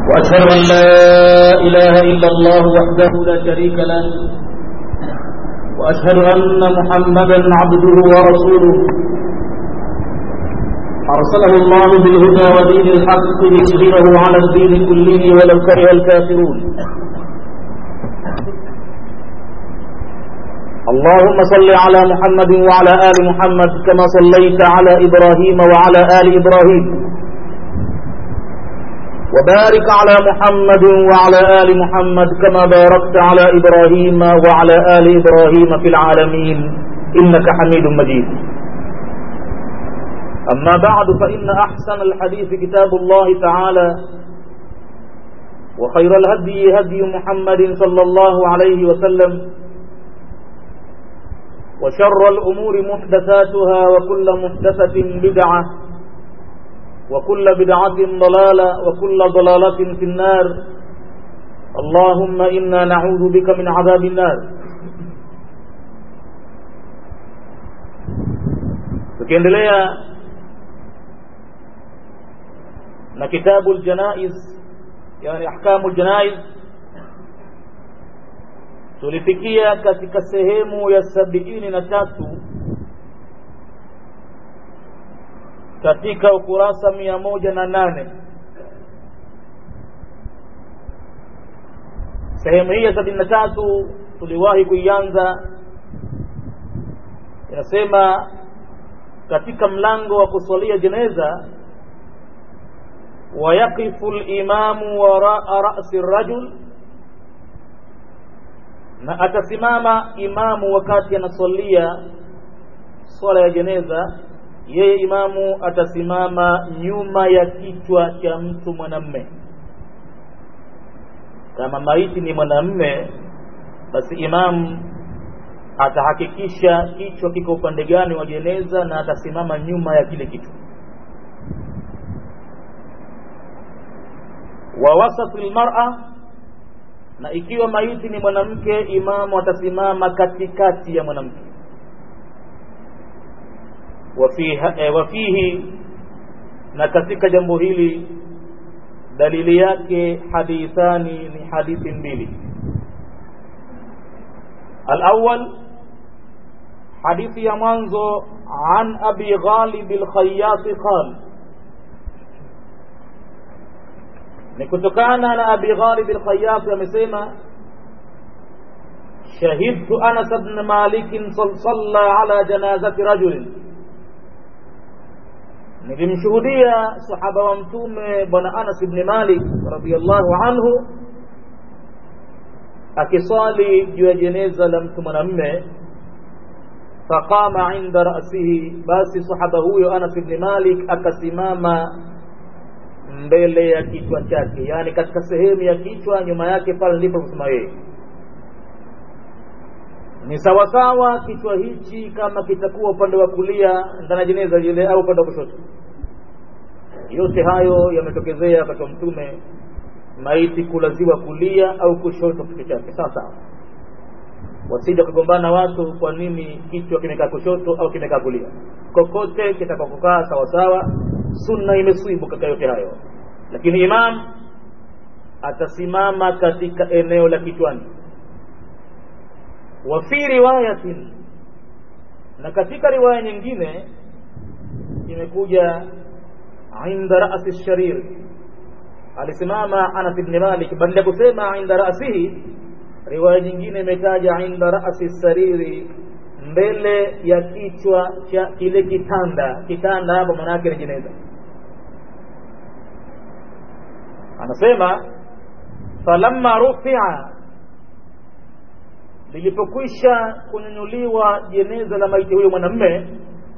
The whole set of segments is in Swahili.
وأشهد أن لا إله إلا الله وحده لا شريك له وأشهد أن محمدا عبده ورسوله أرسله الله بالهدى ودين الحق ليظهره على الدين كله ولو كره الكافرون اللهم صل على محمد وعلى آل محمد كما صليت على إبراهيم وعلى آل إبراهيم وبارك على محمد وعلى آل محمد كما باركت على إبراهيم وعلى آل إبراهيم في العالمين إنك حميد مجيد أما بعد فإن أحسن الحديث كتاب الله تعالى وخير الهدي هدي محمد صلى الله عليه وسلم وشر الأمور محدثاتها وكل محدثة بدعة وكل بدعة ضلالة وكل ضلالة في النار اللهم إنا نعوذ بك من عذاب النار tukiendelea na kitabu aljanaiz yani ahkamu aljanaiz tulifikia katika sehemu ya sabiini na tatu katika ukurasa mia moja na nane sehemu hii ya sabini na tatu tuliwahi kuianza inasema katika mlango wa kusalia jeneza wayaqifu limamu waraa rasi rajul na atasimama imamu wakati anasalia swala ya jeneza yeye imamu atasimama nyuma ya kichwa cha mtu mwanamme kama maiti ni mwanamme basi imamu atahakikisha kichwa kiko upande gani wa jeneza na atasimama nyuma ya kile kichwa wa wasati lmara na ikiwa maiti ni mwanamke imamu atasimama katikati ya mwanamke wafihi na katika jambo hili dalili yake hadithani ni hadithi mbili alawal hadithi ya mwanzo an abi ghalib alkhayyasi qal ni kutokana na abi ghalib alkhayyasi amesema shahidtu anas bn malik salla ala janazati rajulin nilimshuhudia sahaba wa mtume bwana Anas ibn Malik radhiyallahu anhu akiswali juu ya jeneza la mtu mwanamme faqama inda ra'sihi basi sahaba huyo Anas ibn Malik akasimama mbele ya kichwa chake yani katika sehemu ya kichwa nyuma yake pale ndipo kusema yeye ni sawasawa kichwa hichi kama kitakuwa upande wa kulia ndani ya jeneza lile au upande wa kushoto yote hayo yametokezea wakati wa mtume maiti kulaziwa kulia au kushoto kichwa chake sawa sawa wasija kugombana watu kwa nini kichwa kimekaa kushoto au kimekaa kulia kokote kitakakokaa sawasawa sunna imeswibu katika yote hayo lakini imam atasimama katika eneo la kichwani wa fi riwayatin na katika riwaya nyingine imekuja inda rasi sharir alisimama Anas ibn Malik badala ya kusema inda rasihi riwaya nyingine imetaja inda rasi sariri mbele ya kichwa cha kile kitanda kitanda hapo maana yake ni jeneza anasema falamma rufi'a lilipokwisha kunyanyuliwa jeneza la maiti huyo mwanamme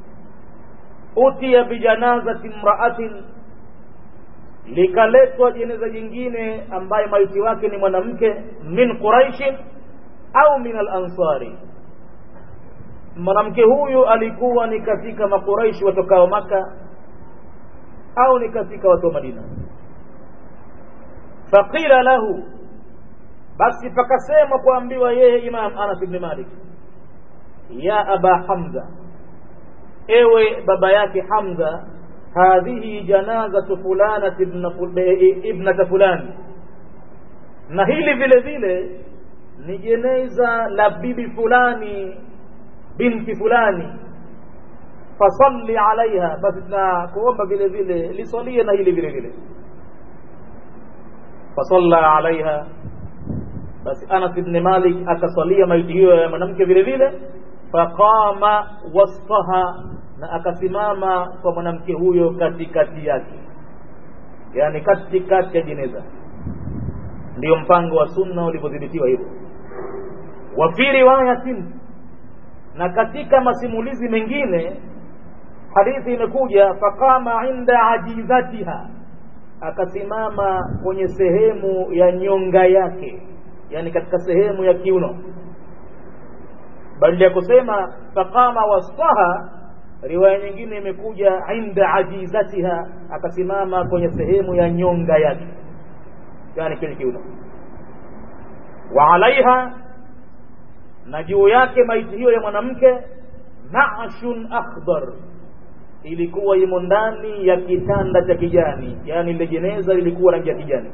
utiya bijanazati mraatin likaletwa jeneza jingine ambaye maiti wake ni mwanamke min quraishin au min alansari mwanamke huyu alikuwa ni katika makuraishi watokao maka au ni katika watu wa madina faqila lahu basi pakasema kuambiwa yeye imam anas ibn malik ya aba hamza ewe baba yake hamza hadhihi janazatu fulanati ibnata fulani na hili vile vile ni jeneza la bibi fulani binti fulani fasalli alaiha basi tunakuomba vile vile lisalie na hili vile vile fasalla alaiha basi anas ibn malik akasalia maiti hiyo ya mwanamke vile vile faqama wasfaha na akasimama kwa mwanamke huyo katikati yake yani katikati ya jeneza ndio mpango wa sunna ulivyodhibitiwa hivyo wa fi riwayatin na katika masimulizi mengine hadithi imekuja faqama inda ajizatiha akasimama kwenye sehemu ya nyonga yake yani katika sehemu ya kiuno badala ya kusema faqama wasfaha riwaya nyingine imekuja inda ajizatiha akasimama kwenye sehemu ya nyonga yake yani kile kiuno wa alaiha na juu yake maiti hiyo ya mwanamke nashun akhdar ilikuwa imo ndani ya kitanda cha kijani yani ile jeneza lilikuwa rangi ya kijani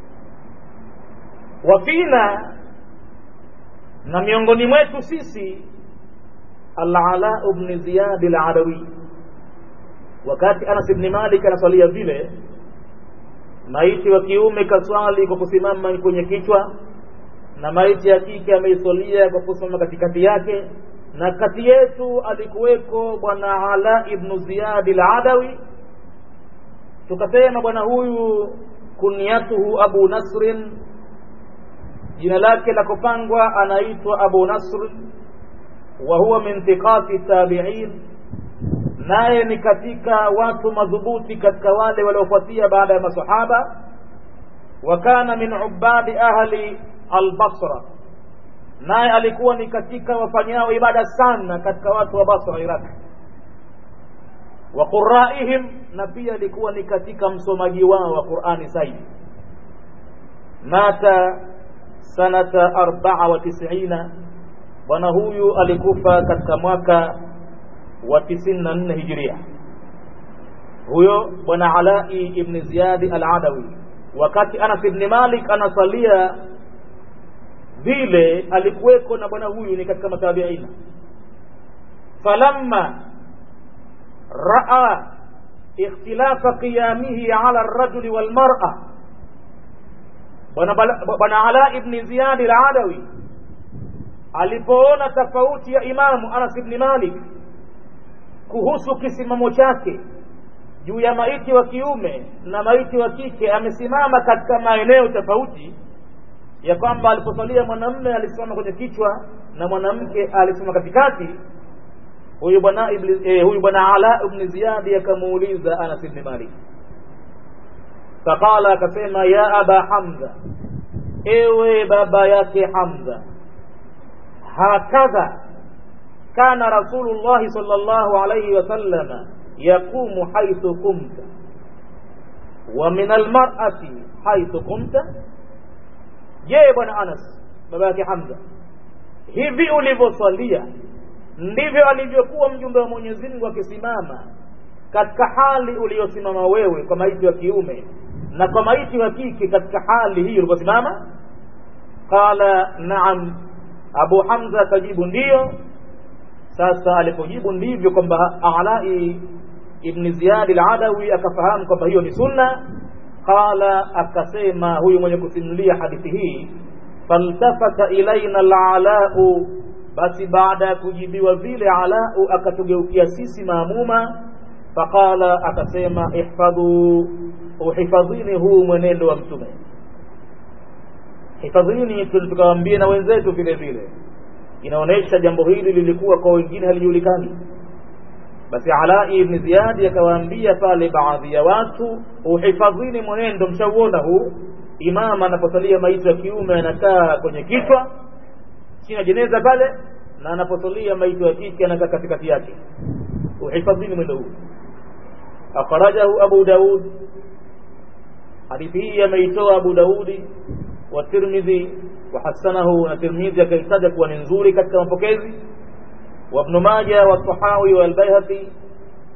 wafina na miongoni mwetu sisi al-ala ibn ziyad al-adawi wakati Anas ibn Malik anasalia vile maiti wa kiume kaswali kwa kusimama kwenye kichwa na maiti ya kike ameisalia kwa kusimama katikati yake na kati yetu alikuweko bwana Ala ibn Ziyad al-Adawi tukasema bwana huyu kunyatuhu Abu Nasrin jina lake la kupangwa anaitwa Abu Nasr wa huwa min thiqati tabi'in naye ni katika watu madhubuti katika wale waliofuatia baada ya masahaba wa kana min ubadi ahli al-Basra naye alikuwa ni katika wafanyao ibada sana katika watu wa Basra Iraq wa qurraihim na pia alikuwa ni katika msomaji wao wa Qur'ani zaidi mata sanata arbaa wa tisina bwana huyu alikufa katika mwaka wa tisini na nne hijiria huyo bwana alai ibn ziyadi al-adawi wakati anas ibn malik anasalia vile alikuweko na bwana huyu ni katika matabiina falamma raa ikhtilafa qiyamihi ala ar-rajuli wal mar'a bwana ala ibn ziyad al-adawi alipoona tofauti ya imamu anas ibn malik kuhusu kisimamo chake juu ya maiti wa kiume na maiti wa kike amesimama katika maeneo tofauti ya kwamba aliposalia mwanamume alisimama kwenye kichwa na mwanamke alisimama katikati huyu bwana eh, huyu bwana ala ibn ziyad akamuuliza anas ibn malik faqala akasema ya aba hamza ewe baba yake hamza hakadha kana rasulullahi sallallahu alayhi wasallama yaqumu haithu kumta wa min almar'ati haithu kumta je bwana anas baba yake hamza hivi ulivyoswalia ndivyo alivyokuwa mjumbe wa mwenyezi mungu akisimama katika hali uliyosimama wewe kwa maiti wa kiume na kwa maiti wa kike katika hali hiyo ulivyosimama qala naam abu hamza akajibu ndiyo sasa alipojibu ndivyo kwamba alai ibn ziyad al-adawi akafahamu kwamba hiyo ni sunna qala akasema huyu mwenye kusimulia hadithi hii faltafata ilaina al-alau basi baada ya kujibiwa vile alau akatugeukia sisi maamuma faqala akasema ihfadhu uhifadhini huu mwenendo wa mtume hifadhini tukawaambia na wenzetu vile vile inaonyesha jambo hili lilikuwa kwa wengine halijulikani basi alai ibn ziyadi akawaambia pale baadhi ya watu uhifadhini mwenendo mshauona huu imama anaposalia maiti ya kiume anakaa kwenye kichwa chini ya jeneza pale na anaposalia maiti ya kike anakaa katikati yake uhifadhini mwendo huu akhrajahu abu daud hadithi hii ameitoa abu daudi wa tirmidhi وحسنه الترمذي كيتاج kuwa ni nzuri katika mapokezi وابن ماجه والطحاوي والبيهقي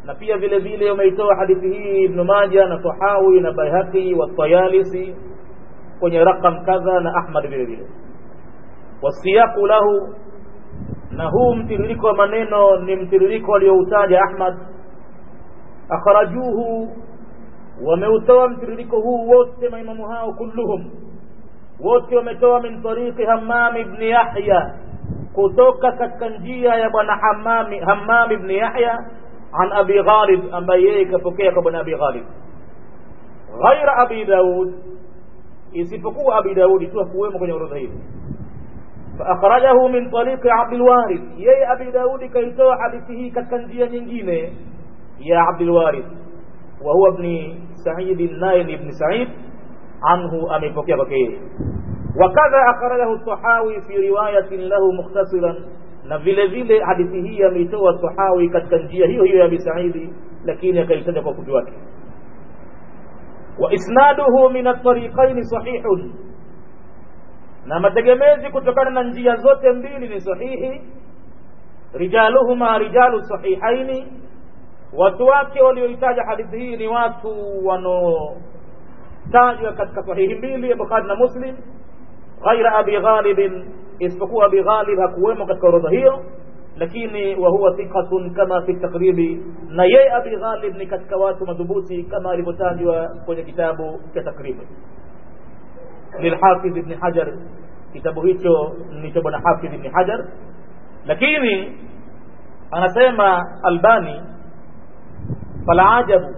na pia vile vile umeitoa hadithi hii ibnu maja na tahawi na baihaqi watayalisi kwenye raqam kadha na ahmad vile vile wasiyaqu lahu na huu mtiririko wa maneno ni mtiririko alioutaja ahmad akhrajuhu wameutoa mtiririko huu wote maimamu hao kulluhum wote wametoa min tariqi hammam ibn yahya kutoka katika njia ya bwana hammam hammam ibn yahya an abi ghalib ambaye yeye kapokea kwa bwana abi ghalib ghaira abi daud isipokuwa abi daudi tu hakuwemo kwenye orodha hii فأخرجه من طريق عبد الوارث يي أبي داود كيتوى حديثه كالكنجية نجينة يا عبد الوارث وهو ابن سعيد النائل بن سعيد عنه أمي فكيه فكيه وكذا أخرجه الطحاوي في رواية له مختصرا na vile vile hadithi hii ameitoa Tahawi katika njia hiyo hiyo ya Abi Saidi, lakini akaitaja kwa fupi wake. Wa isnaduhu min at-tariqayn sahihun, na mategemezi kutokana na njia zote mbili ni sahihi. Rijaluhuma rijalu sahihaini, watu wake walioitaja hadithi hii ni watu wanaotajwa katika sahihi mbili ya Bukhari na Muslim, ghaira abi ghalibin isipokuwa Abi Ghalib hakuwemo katika orodha hiyo, lakini wa huwa thiqatun kama fi takribi, na yeye Abi Ghalib ni katika watu madhubuti kama alivyotajwa kwenye kitabu cha takribi lilhafidh ibn Hajar. Kitabu hicho ni cha bwana Hafidh ibn Hajar, lakini anasema Albani, fala ajabu,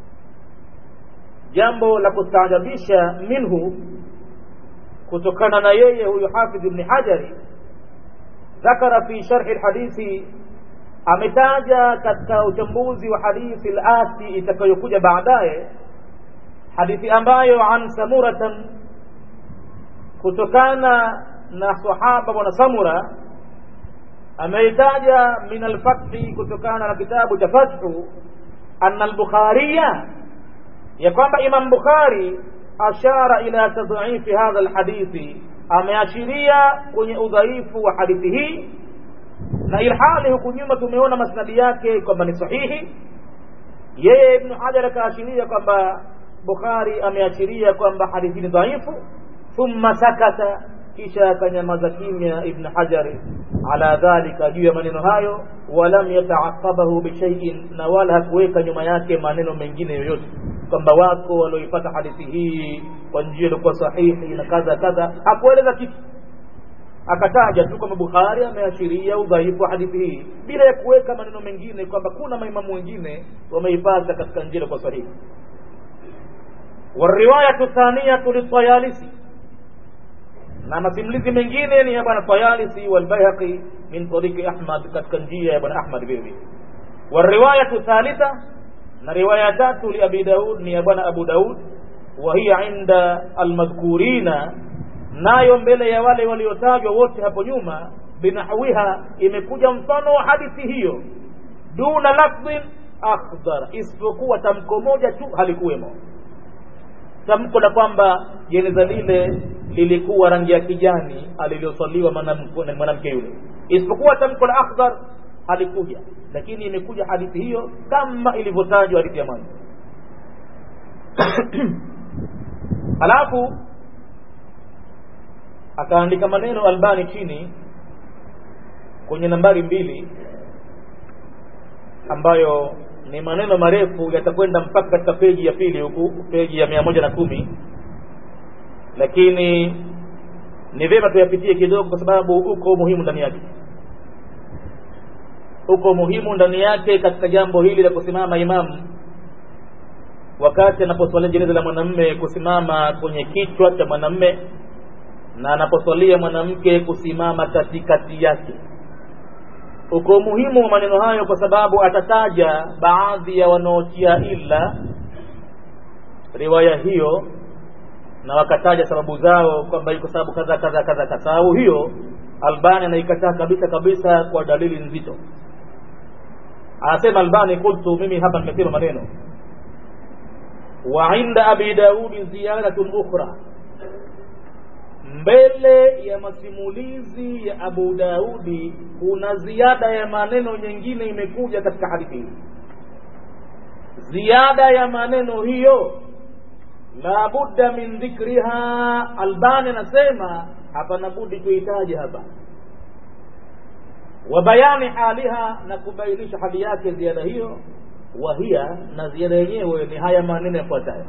jambo la kustaajabisha minhu kutokana na yeye huyu Hafidh ibn Hajari dhakara fi sharhi lhadithi, ametaja katika uchambuzi wa hadithi al-ati itakayokuja baadaye, hadithi ambayo an samuratan, kutokana na sahaba bwana Samura ameitaja min alfathi, kutokana na kitabu cha Fathu, anna al-Bukhariya, ya kwamba Imam Bukhari ashara ila tadhifi hadha alhadithi, ameashiria kwenye udhaifu wa hadithi hii, na ilhali huku nyuma tumeona masnadi yake kwamba ni sahihi. Yeye Ibnu Hajar akaashiria kwamba Bukhari ameashiria kwamba hadithi ni dhaifu. Thumma sakata, kisha akanyamaza kimya Ibn Hajar ala dhalika, juu ya maneno hayo. Walam yataaqabahu bishaiin, na wala hakuweka nyuma yake maneno mengine yoyote kwamba wako walioipata hadithi hii kwa njia iliyokuwa sahihi na kadha kadha, hakueleza kitu, akataja tu kwamba Bukhari ameashiria udhaifu wa hadithi hii bila ya kuweka maneno mengine kwamba kuna maimamu wengine wameipata katika njia iliyokuwa sahihi. Wariwayatu thaniyatu litayalisi, na masimulizi mengine ni ya bwana Tayalisi walbayhaqi min tariqi Ahmad, katika njia ya bwana Ahmad vile vile. Wariwayatu thalitha na riwaya tatu li Abi Daud ni ya bwana Abu Daud, wa hiya inda almadhkurina, nayo mbele ya wale waliotajwa wote hapo nyuma, binahwiha, imekuja mfano wa hadithi hiyo, duna lafdhin akhdar, isipokuwa tamko moja tu halikuwemo, tamko la kwamba jeneza lile lilikuwa rangi ya kijani alilosaliwa mwanamke yule, isipokuwa tamko la akhdar halikuja lakini imekuja hadithi hiyo kama ilivyotajwa hadithi ya mwanzo. Halafu akaandika maneno Albani chini kwenye nambari mbili, ambayo ni maneno marefu yatakwenda mpaka katika peji ya pili huku, peji ya mia moja na kumi, lakini ni vyema tuyapitie kidogo, kwa sababu uko muhimu ndani yake uko muhimu ndani yake katika jambo hili la kusimama imamu wakati anaposwalia jeneza la mwanamme, kusimama kwenye kichwa cha mwanamme, na anaposwalia mwanamke kusimama katikati yake. Uko umuhimu wa maneno hayo, kwa sababu atataja baadhi ya wanaotia ila riwaya hiyo, na wakataja sababu zao kwamba iko sababu kadha kadha kadha. Sababu hiyo Albani anaikataa kabisa kabisa kwa dalili nzito. Anasema Albani, qultu, mimi hapa nimesema maneno wa inda abi daudi ziyaratun ukhra, mbele ya masimulizi ya Abu Daudi kuna ziada ya maneno nyingine imekuja katika hadithi hii. ziada ya maneno hiyo la budda min dhikriha albani anasema hapana budi tuitaje hapa wa bayani haliha na kubainisha hali yake ziada hiyo wahia na ziada yenyewe ni haya maneno yafuatayo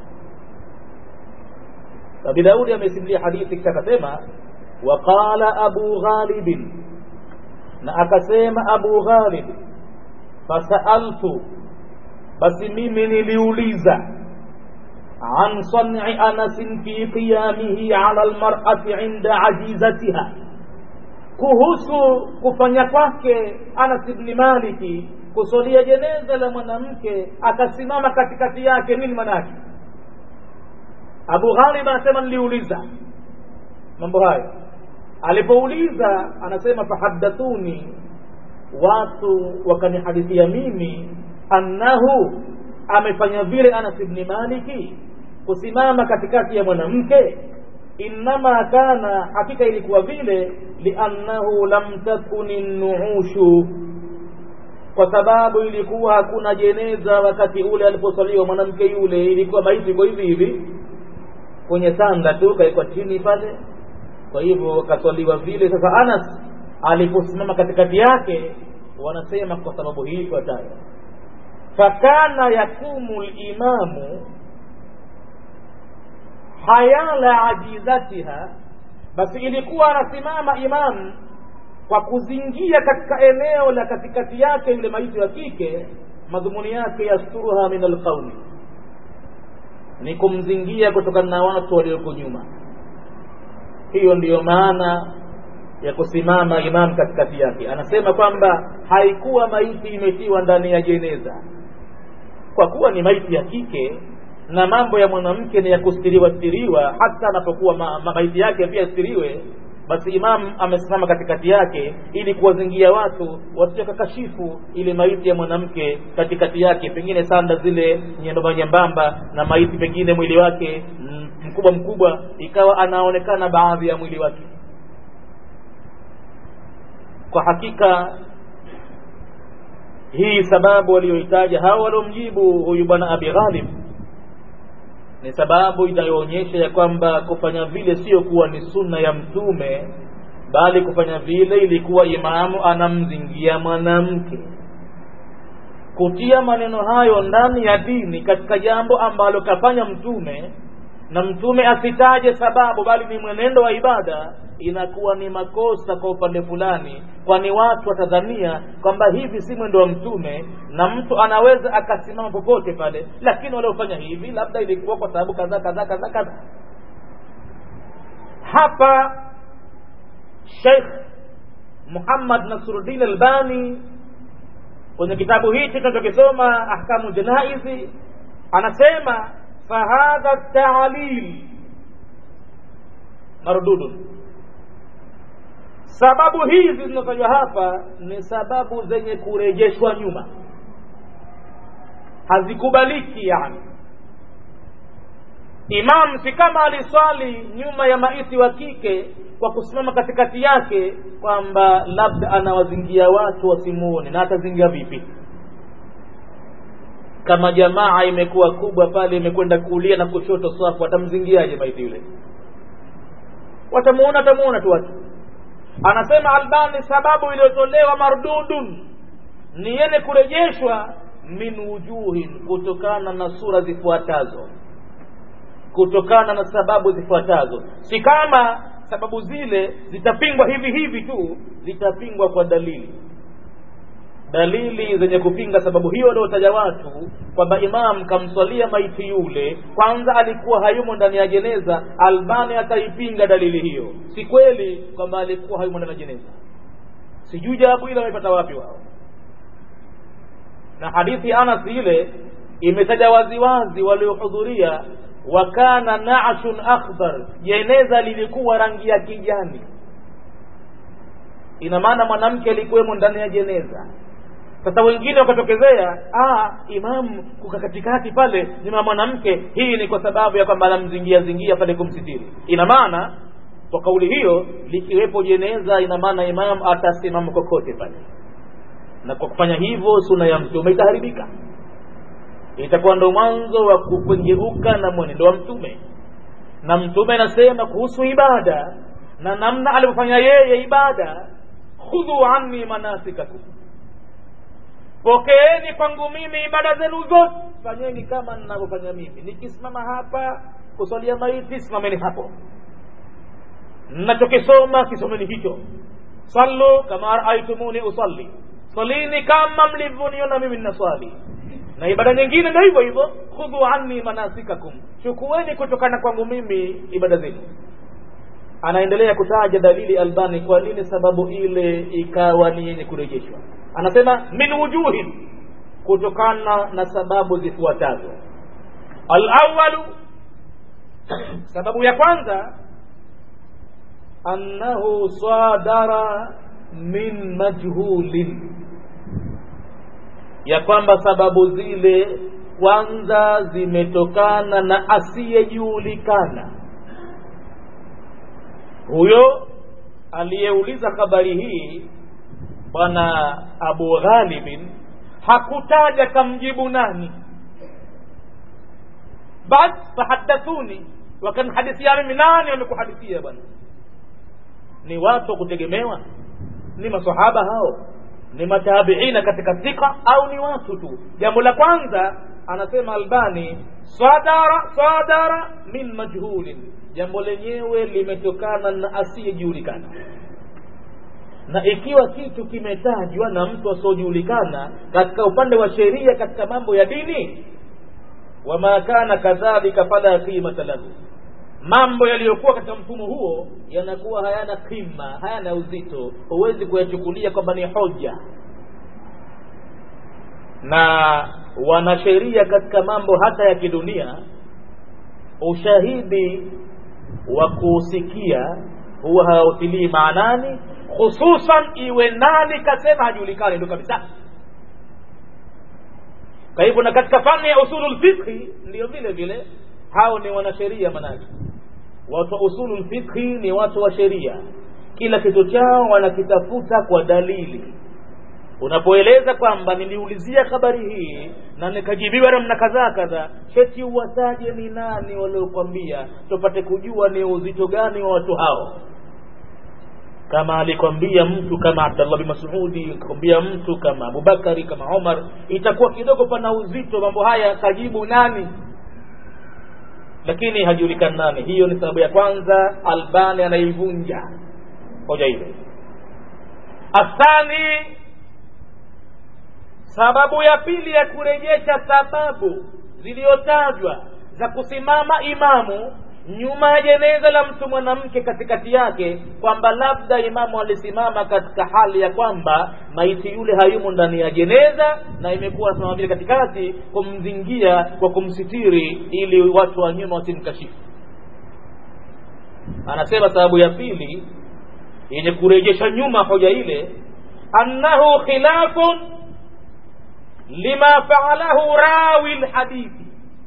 abi daudi amesimulia hadithi kisha akasema waqala abu ghalibin na akasema abu ghalib fasaaltu basi mimi niliuliza an san'i anasin fi qiyamihi ala almar'ati inda ajizatiha kuhusu kufanya kwake anas ibni maliki kusolia jeneza la mwanamke akasimama katikati yake nini manake abu ghalib anasema niliuliza mambo hayo alipouliza anasema fahaddathuni watu wakanihadithia mimi annahu amefanya vile anas ibni maliki kusimama katikati ya mwanamke innama kana hakika ilikuwa vile liannahu lam takuni nuushu kwa sababu ilikuwa hakuna jeneza wakati ule aliposaliwa mwanamke yule ilikuwa maiti iko hivi hivi kwenye sanda tu kaekwa chini pale kwa hivyo kaswaliwa vile sasa anas aliposimama katikati yake wanasema kwa sababu hii ifuatayo fakana yakumu limamu hayala ajizatiha basi ilikuwa anasimama imamu kwa kuzingia katika eneo la katikati yake yule maiti wa kike madhumuni yake yasturuha min alqauli ni kumzingia kutokana na watu walioko nyuma hiyo ndiyo maana ya kusimama imam katikati yake anasema kwamba haikuwa maiti imetiwa ndani ya jeneza kwa kuwa ni maiti ya kike na mambo ya mwanamke ni ya kustiriwa stiriwa hata anapokuwa ma, ma, maiti yake pia stiriwe basi imam amesimama katikati yake ili kuwazingia watu wasije kakashifu ile maiti ya mwanamke katikati yake pengine sanda zile nyembamba nyembamba na maiti pengine mwili wake mkubwa mkubwa ikawa anaonekana baadhi ya mwili wake kwa hakika hii sababu walioitaja hao waliomjibu huyu bwana abi ghalib ni sababu inayoonyesha ya kwamba kufanya vile sio kuwa ni sunna ya mtume bali kufanya vile ilikuwa imamu anamzingia mwanamke kutia maneno hayo ndani ya dini katika jambo ambalo kafanya mtume na mtume asitaje sababu bali ni mwenendo wa ibada inakuwa ni makosa kwa upande fulani kwani watu watadhania kwamba hivi si mwendo wa mtume na mtu anaweza akasimama popote pale lakini waliofanya hivi labda ilikuwa kwa sababu kadhaa kadhaa kadhaa kadhaa hapa sheikh muhammad nasruddin albani kwenye kitabu hichi tunachokisoma ahkamu janaizi anasema fahadha taalil mardudun sababu hizi zinazotajwa hapa ni sababu zenye kurejeshwa nyuma hazikubaliki yani imam si kama aliswali nyuma ya maiti wa kike kwa kusimama katikati yake kwamba labda anawazingia watu wasimuone na atazingia vipi kama jamaa imekuwa kubwa pale imekwenda kulia na kushoto swafu watamzingiaje maiti yule watamuona watamuona tu watu anasema albani sababu iliyotolewa mardudun ni yene kurejeshwa min wujuhin kutokana na sura zifuatazo kutokana na sababu zifuatazo si kama sababu zile zitapingwa hivi hivi tu zitapingwa kwa dalili dalili zenye kupinga sababu hiyo waliotaja watu kwamba imam kamswalia maiti yule kwanza alikuwa hayumo ndani ya jeneza albani ataipinga dalili hiyo si kweli kwamba alikuwa hayumo ndani ya jeneza sijui jawabu ile wamepata wapi wao na hadithi anas ile imetaja waziwazi waliohudhuria wakana nashun akhdar jeneza lilikuwa rangi ya kijani ina maana mwanamke alikuwemo ndani ya jeneza sasa wengine wakatokezea imamu kuka katikati pale nyuma mwanamke hii ni kwa sababu ya kwamba anamzingia zingia pale kumsitiri ina maana kwa kauli hiyo likiwepo jeneza ina maana imam atasimama kokote pale na kwa kufanya hivyo suna ya mtume itaharibika itakuwa ndo mwanzo wa kukengeuka na mwenendo wa mtume na mtume anasema kuhusu ibada na namna alivyofanya yeye ibada khudhu anni manasikakum pokeeni kwangu mimi ibada zenu zote fanyeni kama ninavyofanya mimi nikisimama hapa kuswalia maiti simameni hapo nachokisoma kisomeni hicho sallu kama raaitumuni usalli salini kama mlivyoniona mimi ninaswali na ibada nyingine ndio hivyo hivyo khudhu anni manasikakum chukueni kutokana kwangu mimi ibada zenu anaendelea kutaja dalili albani kwa nini sababu ile ikawa ni yenye kurejeshwa anasema min wujuhin kutokana na sababu zifuatazo alawalu sababu ya kwanza annahu sadara min majhulin ya kwamba sababu zile kwanza zimetokana na asiyejulikana huyo aliyeuliza habari hii bwana abu ghalibin hakutaja kamjibu nani bas fahadathuni wakanhadithia mimi nani wamekuhadithia bwana ni watu wa kutegemewa ni masahaba hao ni matabiina katika thika au ni watu tu jambo la kwanza anasema albani sadara sadara min majhulin jambo lenyewe limetokana na asiyejulikana na ikiwa kitu kimetajwa na mtu asiojulikana katika upande wa sheria katika mambo ya dini wama kana kadhalika fala qimata lahu mambo yaliyokuwa katika mfumo huo yanakuwa hayana kima hayana uzito huwezi kuyachukulia kwamba ni hoja na wanasheria katika mambo hata ya kidunia ushahidi wa kusikia huwa hawautilii maanani hususan iwe nani kasema hajulikani ndo kabisa kwa hivyo na katika fani ya usulul fiqhi ndio vile vile hao ni wanasheria manake watu wa usulul fiqhi ni watu wa sheria kila kitu chao wanakitafuta kwa dalili unapoeleza kwamba niliulizia habari hii na nikajibiwa namna kadhaa kadhaa cheti uwataje ni nani waliokwambia tupate kujua ni uzito gani wa watu hao kama alikwambia mtu kama abdallah bin masudi kwambia mtu kama abubakari kama omar itakuwa kidogo pana uzito mambo haya kajibu nani lakini hajulikani nani hiyo ni sababu ya kwanza albani anaivunja hoja ile athani sababu ya pili ya kurejesha sababu ziliyotajwa za kusimama imamu nyuma ya jeneza la mtu mwanamke katikati yake kwamba labda imamu alisimama katika hali ya kwamba maiti yule hayumo ndani ya jeneza na imekuwa simama vile katikati kumzingia kwa kumsitiri ili watu wa nyuma wasimkashifu anasema sababu ya pili yenye kurejesha nyuma hoja ile annahu khilafun lima faalahu rawi lhadithi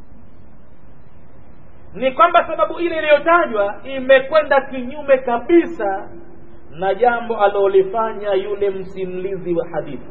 ni kwamba sababu ile iliyotajwa imekwenda kinyume kabisa na jambo alilolifanya yule msimulizi wa hadithi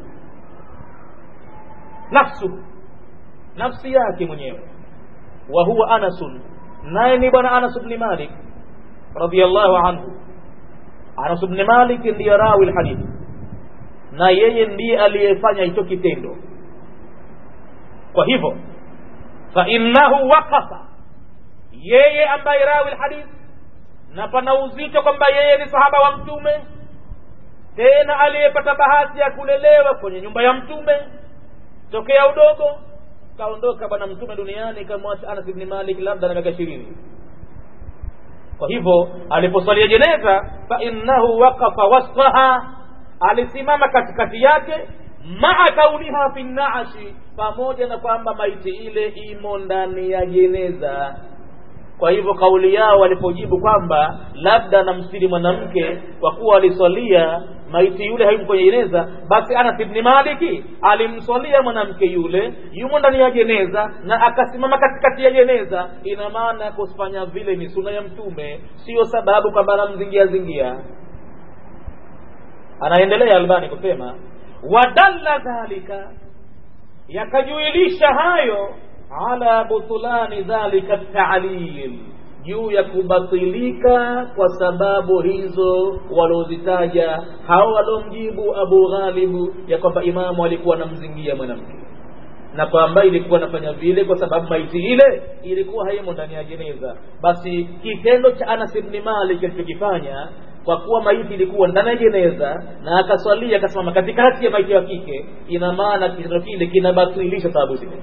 nafsu nafsi yake mwenyewe wa huwa anasun naye ni bwana anas bni malik radiallahu anhu anas bni malik ndiye rawi lhadithi na yeye ndiye aliyefanya hicho kitendo kwa hivyo fainnahu waqafa yeye ambaye rawi lhadith na pana uzito kwamba yeye ni sahaba wa mtume tena aliyepata bahati ya kulelewa kwenye nyumba ya mtume tokea udogo kaondoka bwana mtume duniani kamwacha anas ibni malik labda na miaka ishirini kwa hivyo aliposwalia jeneza fainnahu waqafa wasfaha alisimama katikati yake maa kauniha fi naashi pamoja na kwamba maiti ile imo ndani ya jeneza kwa hivyo kauli yao walipojibu kwamba labda namstiri mwanamke kwa kuwa aliswalia maiti yule hayumo kwenye jeneza basi anas ibni maliki alimswalia mwanamke yule yumo ndani ya jeneza na akasimama katikati ya jeneza ina maana kufanya vile ni suna ya mtume sio sababu kwamba anamzingia zingia anaendelea albani kusema wadalla dhalika yakajuilisha hayo ala butulani dhalika ta'lil juu ya kubatilika kwa sababu hizo waliozitaja hao waliomjibu Abu Ghalibu ya kwamba imamu alikuwa anamzingia mwanamke na kwamba ilikuwa anafanya vile kwa sababu maiti ile ilikuwa haimo ndani ya jeneza. Basi kitendo cha Anas ibn Malik alichokifanya kwa kuwa maiti ilikuwa ndani ya jeneza na akaswalia akasimama katikati ya maiti ya kike, ina maana kitendo kile kinabatilisha sababu zile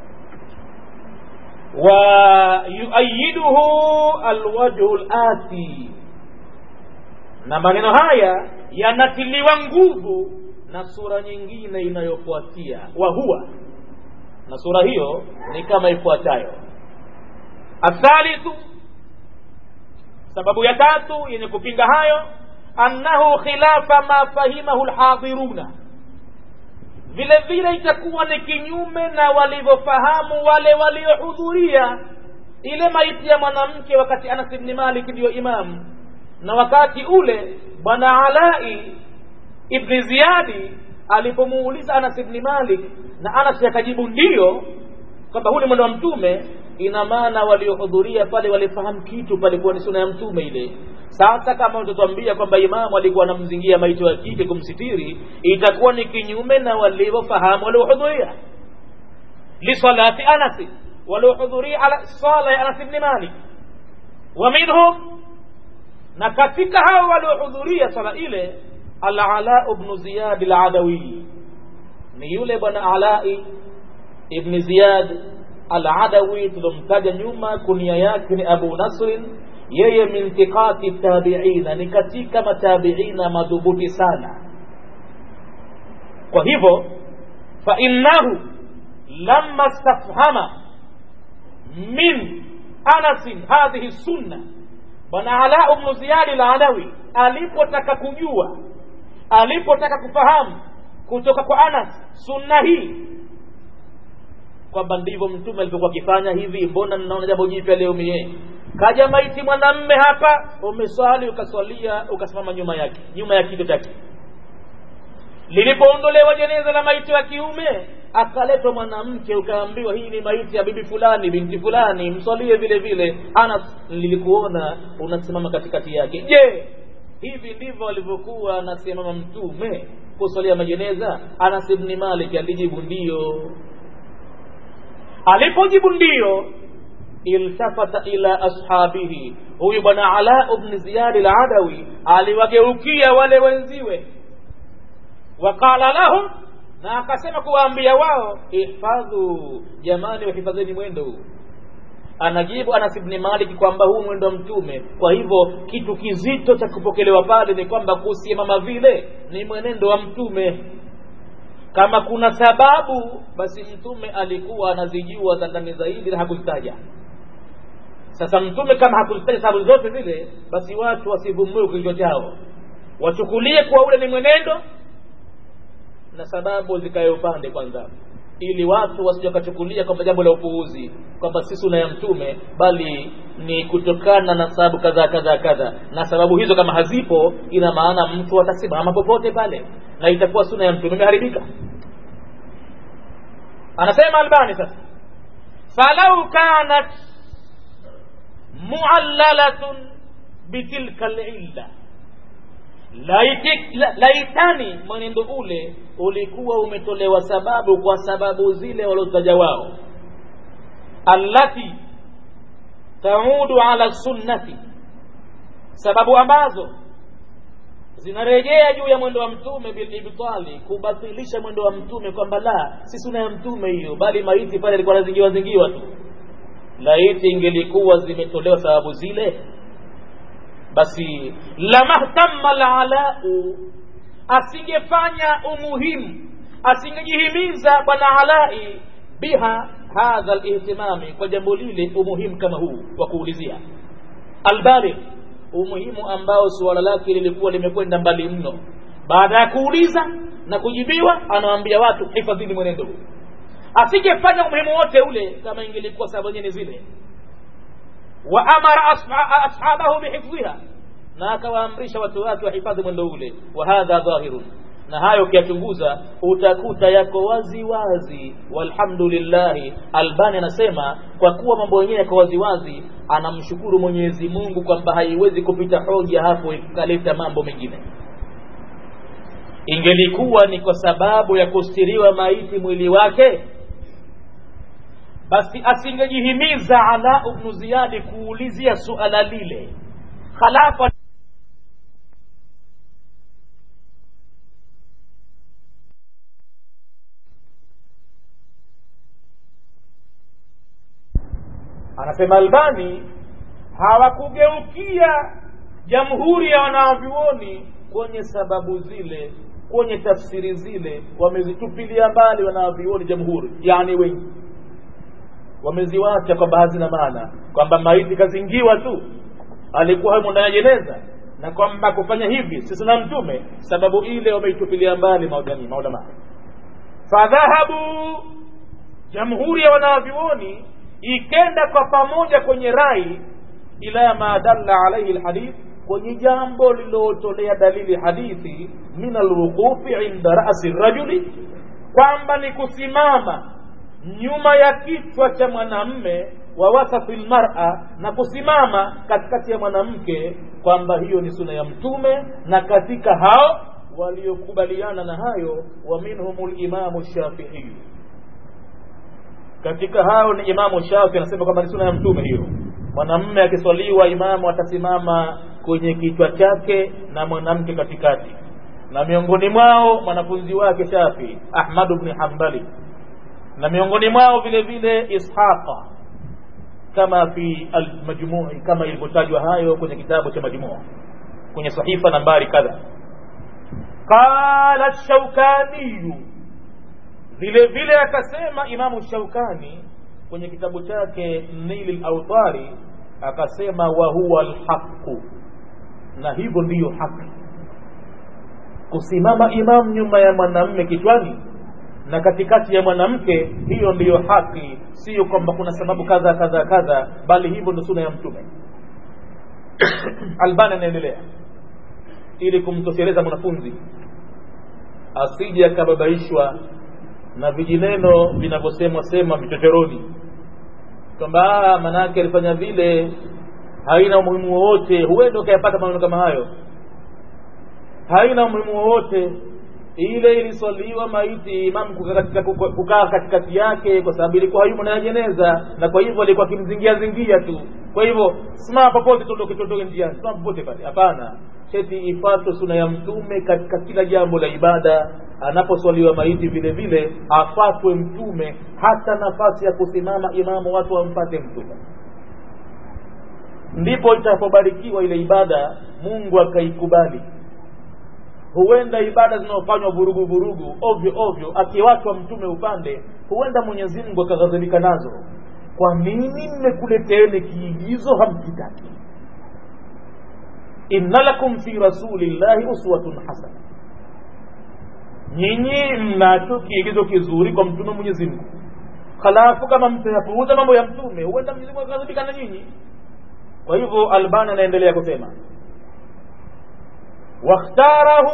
wa yuayiduhu alwajhu lati, na maneno haya yanatiliwa nguvu na sura nyingine inayofuatia wa huwa, na sura hiyo ni kama ifuatayo: athalithu, sababu ya tatu yenye kupinga hayo, annahu khilafa ma fahimahu lhadiruna vile vile itakuwa ni kinyume na walivyofahamu wale waliohudhuria ile maiti ya mwanamke wakati Anas ibn Malik ndiyo imamu, na wakati ule bwana Alai ibn Ziyadi alipomuuliza Anas ibn Malik na Anas akajibu ndiyo, kwamba huu ni mwendo wa Mtume, ina maana waliohudhuria pale walifahamu kitu palikuwa ni suna ya Mtume ile sasa kama utatuambia kwamba imamu alikuwa anamzingia maiti wa kike kumsitiri, itakuwa ni kinyume na walivyofahamu waliohudhuria lisalati Anas, waliohudhuria ala sala ya Anas ibn Malik. Wa minhum, na katika hao waliohudhuria sala ile, Al-Ala ibn Ziyad al-Adawi, ni yule bwana Alai ibn Ziyad al-Adawi tulomtaja nyuma, kunia yake ni Abu Nasrin yeye min thiqati tabiina, ni katika matabiina madhubuti sana. Kwa hivyo fa innahu lamma stafhama min Anasin hadhihi sunna, bwana Ala ibn Ziyad al-Alawi alipotaka kujua, alipotaka kufahamu kutoka kwa Anas sunna hii kwamba ndivyo mtume alivyokuwa akifanya hivi, mbona ninaona jambo jipya leo mie kaja maiti mwanamme hapa, umeswali ukaswalia, ukasimama nyuma yake, nyuma ya kichwa chake. Lilipoondolewa jeneza la maiti wa kiume, akaletwa mwanamke, ukaambiwa hii ni maiti ya bibi fulani, binti fulani, mswalie vile vile. Anas, nilikuona unasimama katikati yake. Je, hivi ndivyo alivyokuwa anasimama mtume kuswalia majeneza? Anas ibn Malik alijibu ndiyo. Alipojibu ndiyo iltafata ila ashabihi, huyu bwana Ala ibn Ziyad al-Adawi aliwageukia wale wenziwe, waqala lahum, na akasema kuwaambia wao, ihfadhu, jamani, wahifadheni mwendo huu. Anajibu Anas ibn Malik kwamba huu mwendo wa Mtume. Kwa hivyo kitu kizito cha kupokelewa pale ni kwamba kusimama vile ni mwenendo wa Mtume kama kuna sababu basi mtume alikuwa anazijua za ndani zaidi na hakuzitaja. Sasa mtume kama hakuzitaja sababu zote zile, basi watu wasivumue kichwa chao, wachukulie kuwa ule ni mwenendo na sababu zikae upande kwanza, ili watu wasije wakachukulia kwamba jambo la upuuzi kwamba si suna ya mtume, bali ni kutokana na sababu kadhaa kadhaa kadhaa, na sababu hizo kama hazipo, ina maana mtu atasimama popote pale na itakuwa suna ya mtume imeharibika. Anasema Albani sasa, falau kanat muallalatun bitilka lilla, laitani mwenendo ule ulikuwa umetolewa sababu kwa sababu zile waliotaja wao, allati taudu ala sunnati, sababu ambazo zinarejea juu ya mwendo wa mtume bilibtali, kubatilisha mwendo wa mtume kwamba la si suna ya mtume hiyo, bali maiti pale alikuwa anazingiwa zingiwa tu. Laiti ingelikuwa zimetolewa sababu zile, basi lamahtamma lalau, asingefanya umuhimu, asingejihimiza bwana Alai biha hadha lihtimami, kwa jambo lile umuhimu kama huu wa kuulizia albaligh umuhimu ambao suala lake lilikuwa limekwenda mbali mno. Baada ya kuuliza na kujibiwa, anawaambia watu hifadhini mwenendo huu. Asingefanya umuhimu wote ule kama ingelikuwa sababu nyingine zile. Wa amara ashabahu bihifdhiha, na akawaamrisha watu wake wahifadhi mwendo ule. Wa hadha dhahirun, na hayo ukiyachunguza utakuta yako wazi wazi walhamdulillahi albani anasema kwa kuwa mambo yenyewe yako wazi wazi anamshukuru mwenyezi mungu kwamba haiwezi kupita hoja hapo ikaleta mambo mengine ingelikuwa ni kwa sababu ya kustiriwa maiti mwili wake basi asingejihimiza ala ibnu ziyadi kuulizia suala lile halafu anasema albani hawakugeukia jamhuri ya wanavyuoni kwenye sababu zile kwenye tafsiri zile wamezitupilia mbali wanavyuoni jamhuri yani wengi wameziwacha kwamba hazina maana kwamba maiti kazingiwa tu alikuwa humo ndani ya jeneza na kwamba kufanya hivi sisi na mtume sababu ile wameitupilia mbali maulama maulama fadhahabu jamhuri ya wanavyuoni ikenda kwa pamoja kwenye rai ila ma dalla alaihi lhadith kwenye jambo lililotolea dalili hadithi min alwuqufi inda rasi rajuli kwamba ni kusimama nyuma ya kichwa cha mwanamme wa wasafi lmara na kusimama katikati ya mwanamke kwamba hiyo ni suna ya mtume na katika hao waliokubaliana na hayo wa minhum limamu shafiiyu katika hao ni imamu shafi anasema kwamba ni suna ya mtume hiyo mwanamme akiswaliwa imamu atasimama kwenye kichwa chake na mwanamke katikati na miongoni mwao mwanafunzi wake shafi ahmadu bni hambali na miongoni mwao vile vile ishaqa kama fi almajmui kama ilivyotajwa hayo kwenye kitabu cha majmua kwenye sahifa nambari kadha qala shaukaniyu vile vile akasema imamu shaukani kwenye kitabu chake nili lautari akasema wa huwa alhaqu na hivyo ndiyo haki kusimama imamu nyuma ya mwanamme kichwani na katikati ya mwanamke hiyo ndiyo haki sio kwamba kuna sababu kadha kadha kadha bali hivyo ndo suna ya mtume albani anaendelea ili kumtosheleza mwanafunzi asije akababaishwa na vijineno vinavyosemwa sema vichochoroni kwamba manake alifanya vile haina umuhimu wowote huenda ukayapata maneno kama hayo haina umuhimu wowote ile iliswaliwa maiti imam kukaa katikati yake kwa sababu ilikuwa hayumo na jeneza na kwa hivyo alikuwa akimzingia zingia tu kwa hivyo simama popote tondoke tondoke njiani simama popote pale hapana cheti ifuatwe suna ya mtume katika kila jambo la ibada anaposwaliwa maiti vile vile afatwe mtume hata nafasi ya kusimama imamu watu wampate mtume ndipo itapobarikiwa ile ibada mungu akaikubali huenda ibada zinazofanywa vurugu vurugu ovyo ovyo akiwachwa mtume upande huenda mwenyezi mungu akaghadhibika nazo kwa nini mmekuleteeni kiigizo hamkitaki inna lakum fi rasulillahi uswatun hasana nyinyi mnacho kiigizo kizuri kwa mtume mwenyezi mungu halafu kama mtayapuuza mambo ya mtume huenda mwenyezi mungu akaghadhibika na nyinyi kwa hivyo albani anaendelea kusema واختاره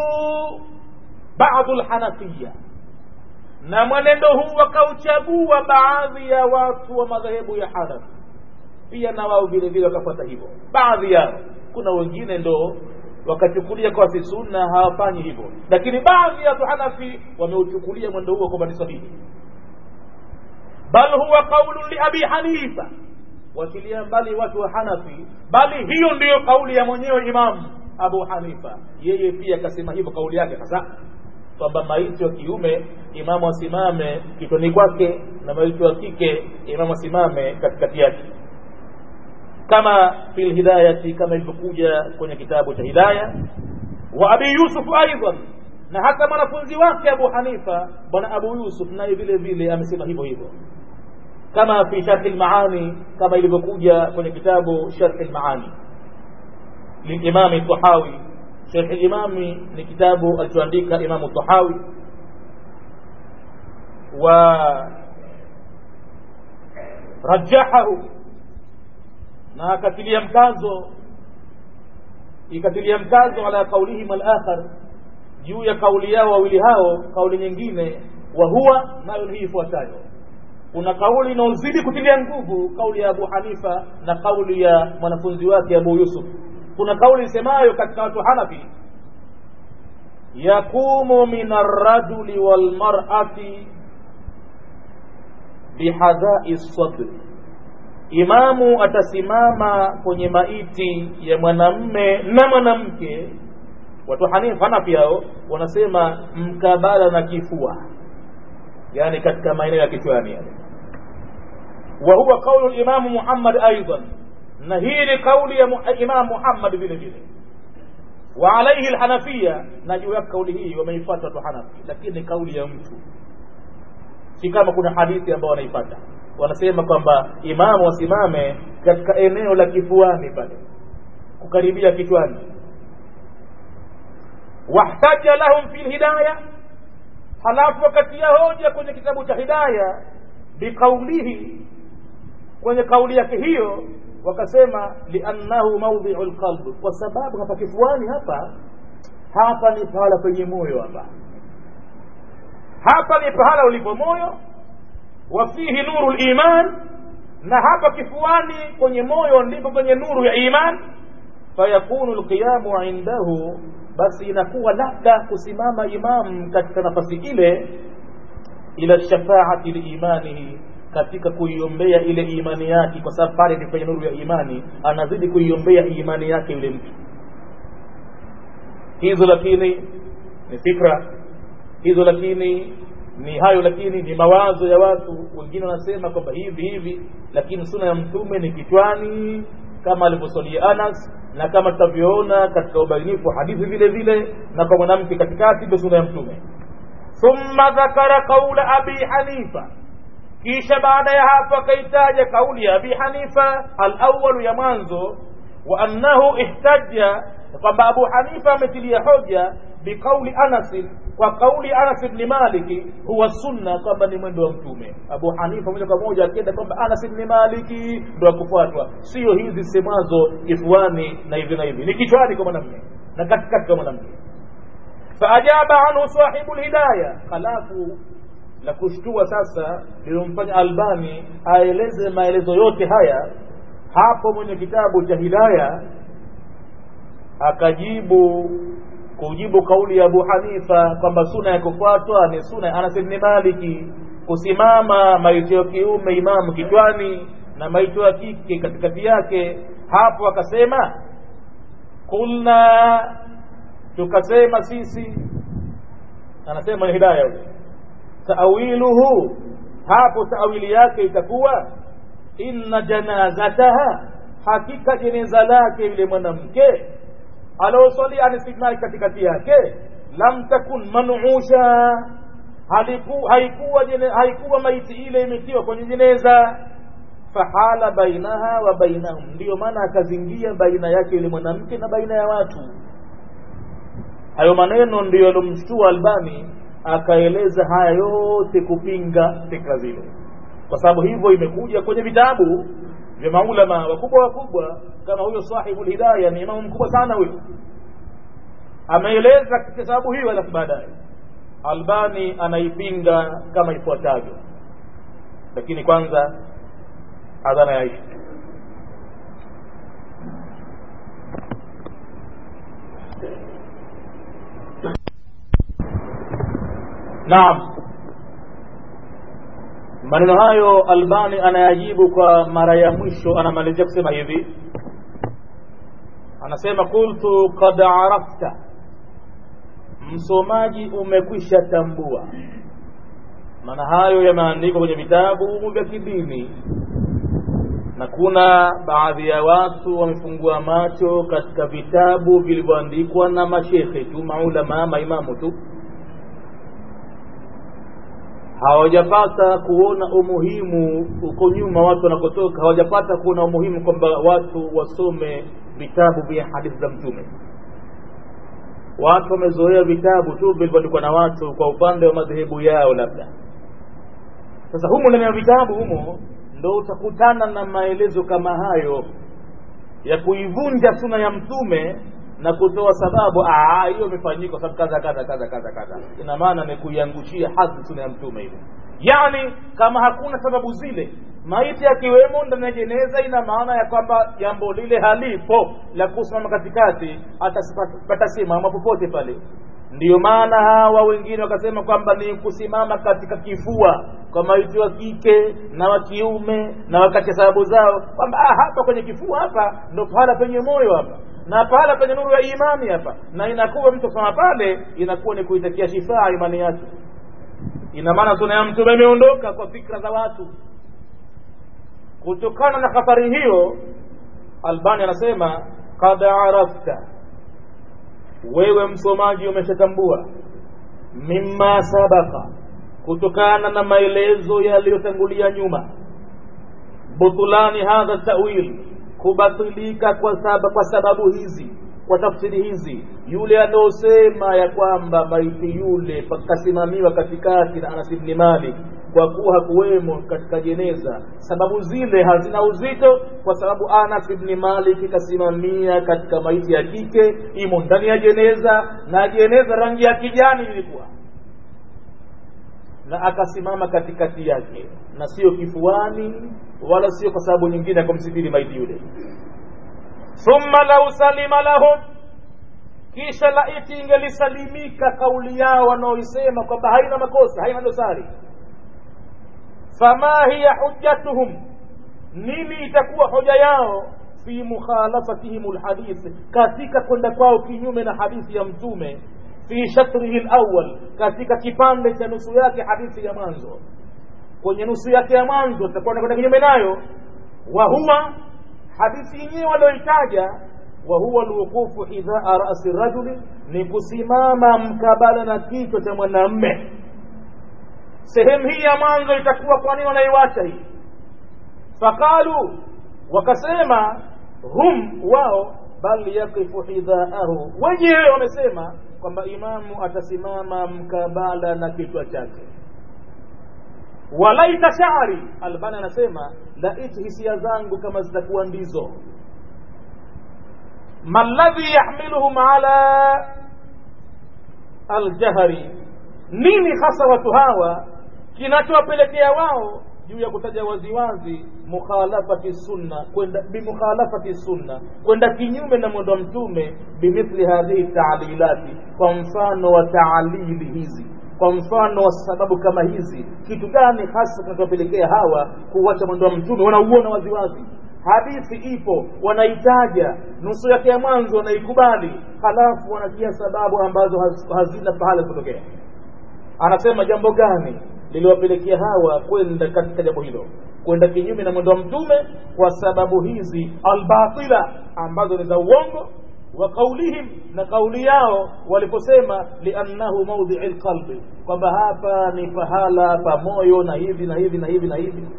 بعض الحنفية na mwenendo huu wakauchagua baadhi ya watu wa madhehebu ya hanafi pia na wao vile vile wakafuata hivyo baadhi yao kuna wengine ndo wakachukulia kwa si sunna hawafanyi hivyo lakini baadhi ya watu hanafi wameuchukulia mwendo huo kwamba ni sahihi bal huwa qaulu liabi hanifa wakilia mbali watu wa hanafi bali hiyo ndiyo kauli ya mwenyewe imamu abu hanifa yeye pia akasema hivyo kauli yake hasa kwamba maiti wa kiume imamu asimame kitoni kwake na maiti wa kike imamu asimame katikati yake kama fi lhidayati kama ilivyokuja kwenye kitabu cha hidaya wa abi yusuf aidan na hata mwanafunzi wake abu hanifa bwana abu yusuf naye vile vile amesema hivyo hivyo kama fi sharhi lmaani kama ilivyokuja kwenye kitabu sharhi lmaani للإمام الطحاوي شيخ الإمام لكتاب التوانديك إمام الطحاوي و رجحه na akatilia mkazo ikatilia mkazo ala qaulihim alakhar juu ya kauli yao wawili hao kauli nyingine wa huwa nayo ni hii ifuatayo kuna kauli inaozidi kutilia nguvu kauli ya abu hanifa na kauli ya mwanafunzi wake abu yusuf kuna kauli isemayo katika watu hanafi yaqumu min arrajuli walmarati bihadhai sadri imamu atasimama kwenye maiti ya mwanamme na mwanamke watu hanifa hanafi hao wanasema mkabala na kifua yani katika maeneo ya kichwani yale wa huwa qaulu limamu muhammad aidan na hii ni kauli ya imam muhammad vile vile wa alaihi lhanafiya na juu yake kauli hii wameifata watu hanafi lakini kauli ya mtu si kama kuna hadithi ambao wanaifata wanasema kwamba imamu wasimame katika eneo la kifuani pale kukaribia kichwani wahtaja lahum fi lhidaya halafu wakatia hoja kwenye kitabu cha hidaya biqaulihi kwenye kauli yake hiyo wakasema liannahu maudhiu lqalb kwa sababu hapa kifuani hapa hapa ni pahala penye moyo hapa hapa ni pahala ulipo moyo wa fihi nuru liman na hapa kifuani kwenye moyo ndipo kwenye nuru ya iman fayakunu lqiyamu indahu basi inakuwa labda kusimama imam katika nafasi ile ila shafaati liimanihi katika kuiombea ile imani yake kwa sababu pale ni kwenye nuru ya imani anazidi kuiombea imani yake yule mtu hizo lakini ni fikra hizo lakini ni hayo lakini ni mawazo ya watu wengine wanasema kwamba hivi hivi lakini suna ya mtume ni kichwani kama alivyosalia anas na kama tutavyoona katika ubainifu hadithi vile vile na kwa mwanamke katikati ndio suna ya mtume thumma dhakara qaula abi hanifa kisha baada ya hapo akaitaja kauli ya abi hanifa alawalu ya mwanzo wa annahu ihtaja kwamba abu hanifa ametilia hoja biqauli anasin kwa kauli anas bni maliki huwa sunna kwamba ni mwendo wa mtume abu hanifa moja kwa moja akienda kwamba anas bni maliki ndo akufuatwa sio hizi semazo kifuani na hivi na hivi ni kichwani kwa mwanamme na katikati kwa mwanamke faajaba anhu sahibu lhidaya halafu la kushtua sasa lilomfanya albani aeleze maelezo yote haya hapo mwenye kitabu cha hidaya akajibu kujibu kauli ya abu hanifa kwamba suna ya kufuatwa ni suna ya anas bni maliki kusimama maiti ya kiume imamu kichwani na maiti ya kike katikati yake hapo akasema kulna tukasema sisi anasema ni hidaya huyo taawiluhu hapo taawili yake itakuwa inna janazataha hakika jeneza lake yule mwanamke aliosalia anistignali katikati yake lam takun manusha haikuwa haikuwa, haikuwa maiti ile imetiwa kwenye jeneza fahala bainaha wa bainahum ndiyo maana akazingia baina yake yule mwanamke na baina ya watu hayo maneno ndiyo yalomshtua albani akaeleza haya yote kupinga fikra zile kwa sababu hivyo imekuja kwenye vitabu vya maulama wakubwa wakubwa kama huyo sahibu lhidaya ni imamu mkubwa sana huyo ameeleza kwa sababu hiyo alafu baadaye albani anaipinga kama ifuatavyo lakini kwanza adhana ya isha naam maneno hayo albani anayajibu kwa mara ya mwisho anamalizia kusema hivi anasema qultu qad arafta msomaji umekwisha tambua maana hayo yameandikwa kwenye vitabu vya kidini na kuna baadhi ya watu wamefungua macho katika vitabu vilivyoandikwa na mashekhe tu maulama maimamu tu hawajapata kuona umuhimu huko nyuma watu wanakotoka hawajapata kuona umuhimu kwamba watu wasome vitabu vya hadithi za mtume watu wamezoea vitabu tu vilivyoandikwa na watu kwa upande wa madhehebu yao labda sasa humo ndani ya vitabu humo ndo utakutana na maelezo kama hayo ya kuivunja suna ya mtume na kutoa sababu hiyo imefanyika kwa sababu kadha kadha kadha kadha kadha ina maana ni kuiangushia hadhi suna ya mtume ile yani kama hakuna sababu zile maiti akiwemo ndani ya jeneza ina maana ya kwamba jambo lile halipo la kusimama katikati patasimama popote pale ndiyo maana hawa wengine wakasema kwamba ni kusimama katika kifua kwa maiti wa kike na wa kiume na wakati sababu zao kwamba hapa kwenye kifua hapa ndo pahala penye moyo hapa na pahala penye nuru ya imani hapa na inakuwa mtu kusoma pale inakuwa ni kuitakia shifaa imani yake ina maana suna ya mtume imeondoka kwa fikra za watu kutokana na hatari hiyo albani anasema kad arafta wewe msomaji umeshatambua mimma sabaka kutokana na maelezo yaliyotangulia nyuma butulani hadha tawil kubatilika kwa, saba, kwa sababu hizi kwa tafsiri hizi yule anaosema ya kwamba maiti yule pakasimamiwa katikati na Anas ibn Malik kwa kuwa hakuwemo katika jeneza sababu zile hazina uzito kwa sababu Anas ibn Malik kasimamia katika maiti ya kike imo ndani ya jeneza na jeneza rangi ya kijani ilikuwa na akasimama katikati yake na sio kifuani wala sio kwa sababu nyingine ya kumsitiri maiti yule thumma lau salima lahum kisha laiti ingelisalimika kauli yao wanaoisema kwamba haina makosa haina dosari fama hiya hujjatuhum nini itakuwa hoja yao fi mukhalafatihim lhadith katika kwenda kwao kinyume na hadithi ya mtume fi shatrihi lawal katika kipande cha nusu yake hadithi ya mwanzo kwenye nusu yake ya mwanzo tutakuwa nakwenda kinyume nayo wa huwa hadithi yenyewe walioitaja wa huwa alwuqufu idhaa rasi rajuli ni kusimama mkabala na kichwa cha mwanamme sehemu hii ya mwanzo itakuwa kwa nini wanaiwacha hii faqalu wakasema hum wao bal yaqifu hidhaahu wenyewe wamesema kwamba imamu atasimama mkabala na kichwa chake walaita shari albani anasema laiti hisia zangu kama zitakuwa ndizo maladhi yahmiluhum ala aljahri nini hasa watu hawa kinachowapelekea wao juu ya kutaja waziwazi mukhalafati sunna kwenda bimukhalafati sunna kwenda kinyume na mwendo wa mtume bimithli hadhihi taalilati kwa mfano wa taalili hizi kwa mfano wa sababu kama hizi kitu gani hasa kinachowapelekea hawa kuwacha mwendo wa mtume wanauona waziwazi hadithi ipo wanaitaja nusu yake ya mwanzo wanaikubali halafu wanatia sababu ambazo hazina pahala kutokea anasema jambo gani liliwapelekea hawa kwenda katika jambo hilo kwenda kinyume na mwendo wa mtume kwa sababu hizi albatila ambazo ni za uongo wa qaulihim na kauli yao waliposema liannahu maudhii lqalbi kwamba hapa ni pahala pa moyo na hivi na hivi na hivi na hivi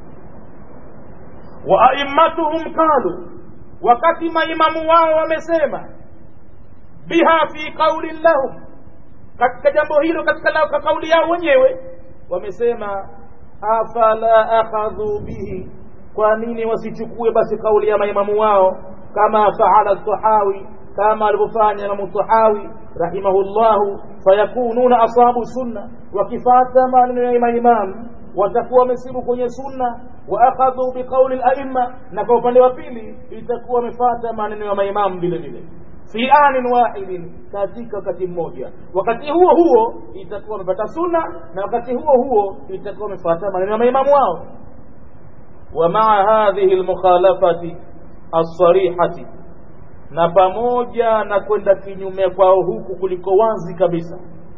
wa aimmatuhum qalu wakati maimamu wao wamesema biha fi qaulin lahum katika jambo hilo katika kauli yao wenyewe wamesema afala akhadhu bihi kwa nini wasichukue basi kauli ya maimamu wao kama faala tahawi kama alivyofanya imamu tahawi rahimahullahu fayakununa asabu sunna wakifata maneno ya maimamu watakuwa wamesibu kwenye sunna wa akhadhu biqauli laima na kwa upande wa pili itakuwa wamefata maneno ya maimamu vile vile fi anin wahidin katika wakati mmoja wakati huo huo itakuwa wamepata sunna na wakati huo huo itakuwa wamefuata maneno ya maimamu wao wa maa hadhihi lmukhalafati alsarihati na pamoja na kwenda kinyume kwao huku kuliko wazi kabisa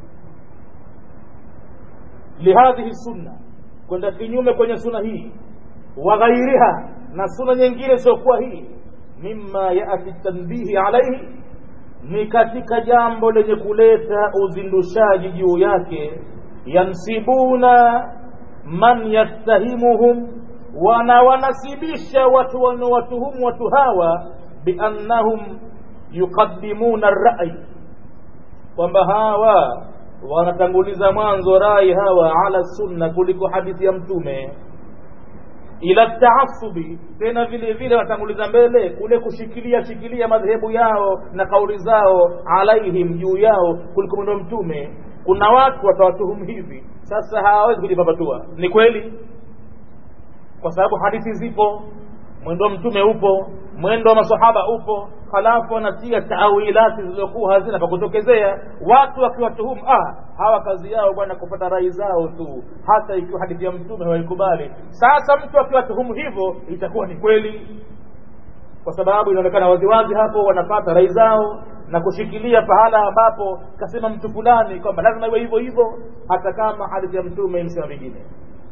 lihadhihi sunna kwenda kinyume kwenye suna hii wa ghairiha na suna nyingine siokuwa hii mima yati tanbihi alaihi ni katika jambo lenye kuleta uzindushaji juu yake yansibuna man yattahimuhum wana wanasibisha watu wanaowatuhumu watu hawa biannahum yuqaddimuna rai kwamba hawa wanatanguliza mwanzo rai hawa ala sunna kuliko hadithi ya mtume ila taasubi tena vile vile watanguliza mbele kule kushikilia shikilia madhehebu yao na kauli zao alaihim juu yao kuliko mwendo mtume kuna watu watawatuhumu hivi sasa hawawezi kujipapatua ni kweli kwa sababu hadithi zipo mwendo wa mtume upo mwendo wa masahaba upo halafu wanatia taawilati zilizokuwa hazina pa kutokezea watu wakiwatuhumu ah hawa kazi yao bwana kupata rai zao tu hata ikiwa hadithi ya mtume hawaikubali sasa mtu akiwatuhumu hivyo itakuwa ni kweli kwa sababu inaonekana waziwazi hapo wanapata rai zao na kushikilia pahala ambapo kasema mtu fulani kwamba lazima iwe hivyo hivyo hata kama hadithi ya mtume imesema vingine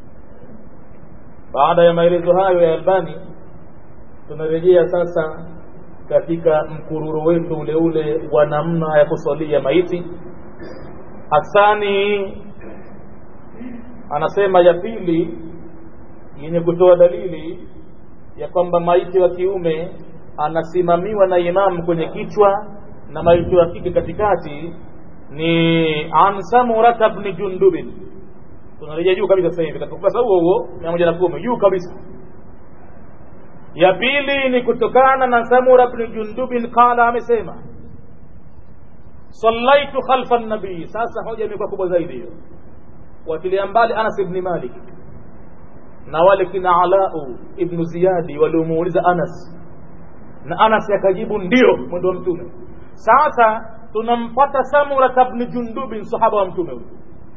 baada ya maelezo hayo ya albani tunarejea sasa katika mkururo wetu ule ule wa namna ya kusalia maiti hasani anasema ya pili yenye kutoa dalili ya kwamba maiti wa kiume anasimamiwa na imamu kwenye kichwa na maiti wa kike katikati ni an samurata bni jundubin tunarejea juu kabisa sasa hivi katika ukurasa huo huo mia moja na kumi juu kabisa ya pili ni kutokana na samura bni jundubin qala amesema sallaitu khalfa nabii sasa hoja imekuwa kubwa zaidi hiyo watilia mbali anas ibni malik na wale kina alau ibnu ziyadi waliomuuliza anas na anas akajibu ndio mwendo wa mtume sasa tunampata samura bni jundubin sahaba wa mtume huyu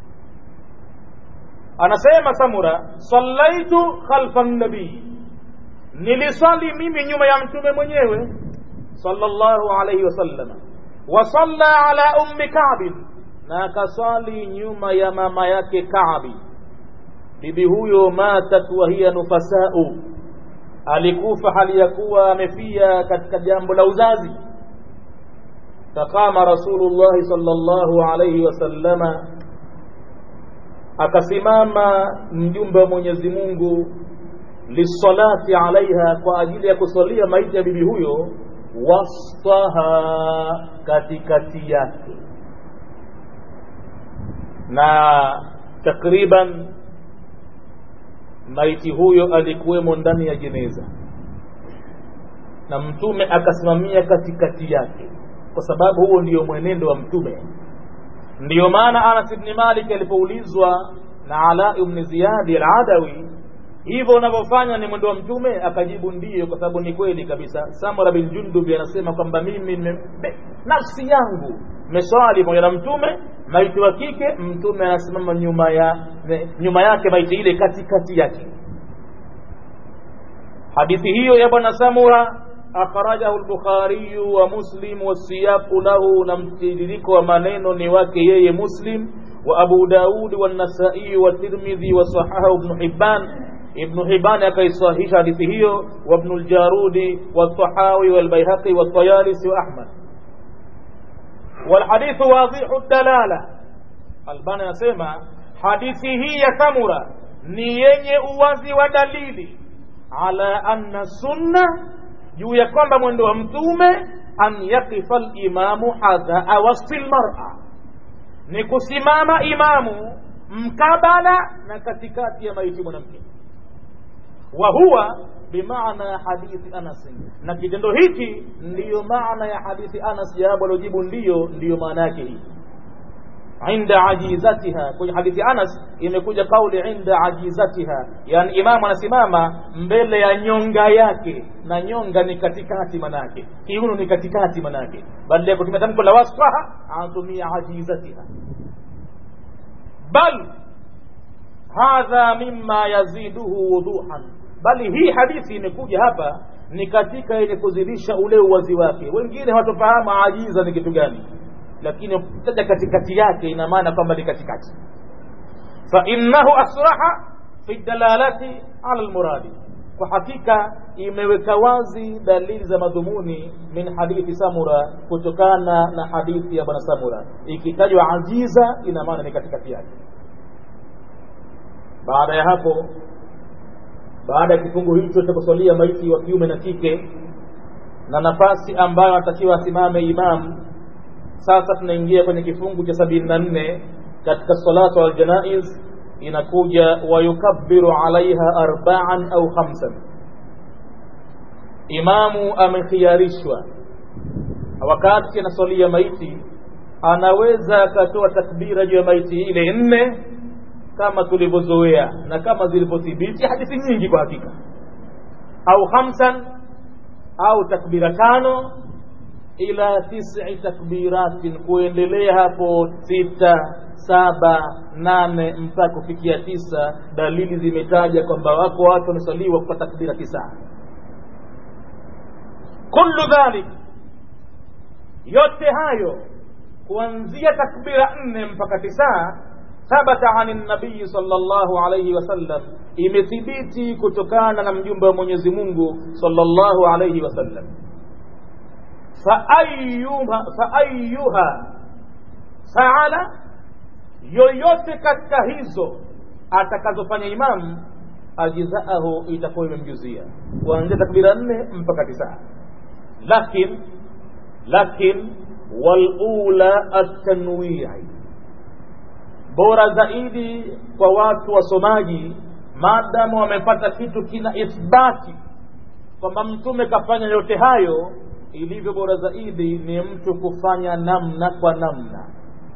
anasema samura sallaitu khalfa nabii niliswali mimi nyuma ya mtume mwenyewe sallallahu alayhi wasallam wa salla ala ummi ka'b na akaswali nyuma ya mama yake Ka'bi bibi huyo matat wa hiya nufasau alikufa hali ya kuwa amefia katika jambo la uzazi faqama rasulullah sallallahu alayhi wasallama akasimama mjumbe wa Mwenyezi Mungu lisalati alaiha kwa ajili ya kusalia maiti ya bibi huyo wastaha katikati yake na takriban maiti huyo alikuwemo ndani ya jeneza na mtume akasimamia katikati yake kwa sababu huo ndio mwenendo wa mtume ndiyo maana Anas ibn Malik alipoulizwa na Ala ibn Ziyadi al-Adawi hivyo unavyofanya ni mwendo wa mtume akajibu ndiyo kwa sababu ni kweli kabisa samura bin jundubi anasema kwamba mimi me, nafsi yangu meswali pamoja na mtume maiti wa kike mtume anasimama nyuma ya nyuma yake maiti ile katikati yake hadithi hiyo ya bwana samura akhrajahu al-bukhari wa muslim wasiyaqu lahu na mtiririko wa maneno ni wake yeye muslim wa abu daud wa an-nasa'i wa tirmidhi wa sahahu ibn hibban ابن حبان كيصحيح حديثه وابن الجارود والطحاوي والبيهقي والطيالسي وأحمد والحديث واضح الدلالة البان يسمى حديثه يثمر نيني uwazi wa dalili ala anna sunna juu ya kwamba mwendo wa mtume an yaqifa limamu hadhaa wasti lmara ni kusimama imamu mkabala na katikati ya maiti mwanamke wa huwa bimaana hadithi Anas, na kitendo hiki ndiyo maana ya hadithi Anas. Jawabu alojibu ndiyo, ndiyo maana yake hii. Inda ajizatiha, kwenye hadithi Anas imekuja kauli inda ajizatiha, yani imamu anasimama mbele ya nyonga yake, na nyonga ni katikati manake, kiuno ni katikati manake, badala ya kutumia tamko la wasfaha anatumia ajizatiha bal hadha mimma yaziduhu wuduhan, bali hii hadithi imekuja hapa ni katika yenye kuzidisha ule uwazi wake. Wengine hawatofahamu ajiza ni kitu gani, lakini ukitaja katikati yake ina maana kwamba ni katikati. Fa innahu asraha fi dalalati ala almuradi, kwa hakika imeweka wazi dalili za madhumuni min hadithi Samura, kutokana na hadithi ya bwana Samura. Ikitajwa ajiza ina maana ni katikati yake. Baada ya hapo, baada ya kifungu hicho cha kuswalia maiti wa kiume na kike na nafasi ambayo anatakiwa asimame imam, sasa tunaingia kwenye kifungu cha sabini na nne katika salatu aljanaiz, inakuja wayukabbiru alaiha arbaan au khamsan imamu amekhiarishwa wakati anaswalia maiti anaweza akatoa takbira juu ya maiti ile nne kama tulivyozoea na kama zilivyothibiti hadithi nyingi kwa hakika au khamsan au takbira tano ila tisi takbiratin kuendelea hapo sita saba nane mpaka kufikia tisa dalili zimetaja kwamba wako watu wamesaliwa kwa takbira tisa kullu dhalik yote hayo kuanzia takbira nne mpaka tisa thabata ani nabii sallallahu alayhi wasallam imethibiti kutokana na mjumbe wa mwenyezi mungu sallallahu alayhi wasallam faayuha faayuha faala yoyote katika hizo atakazofanya imamu ajzaahu itakuwa imemjuzia kuanzia takbira nne mpaka tisa lakin lakin walula atanwii bora zaidi kwa watu wasomaji maadamu wamepata kitu kina ithbati kwamba mtume kafanya yote hayo ilivyo bora zaidi ni mtu kufanya namna kwa namna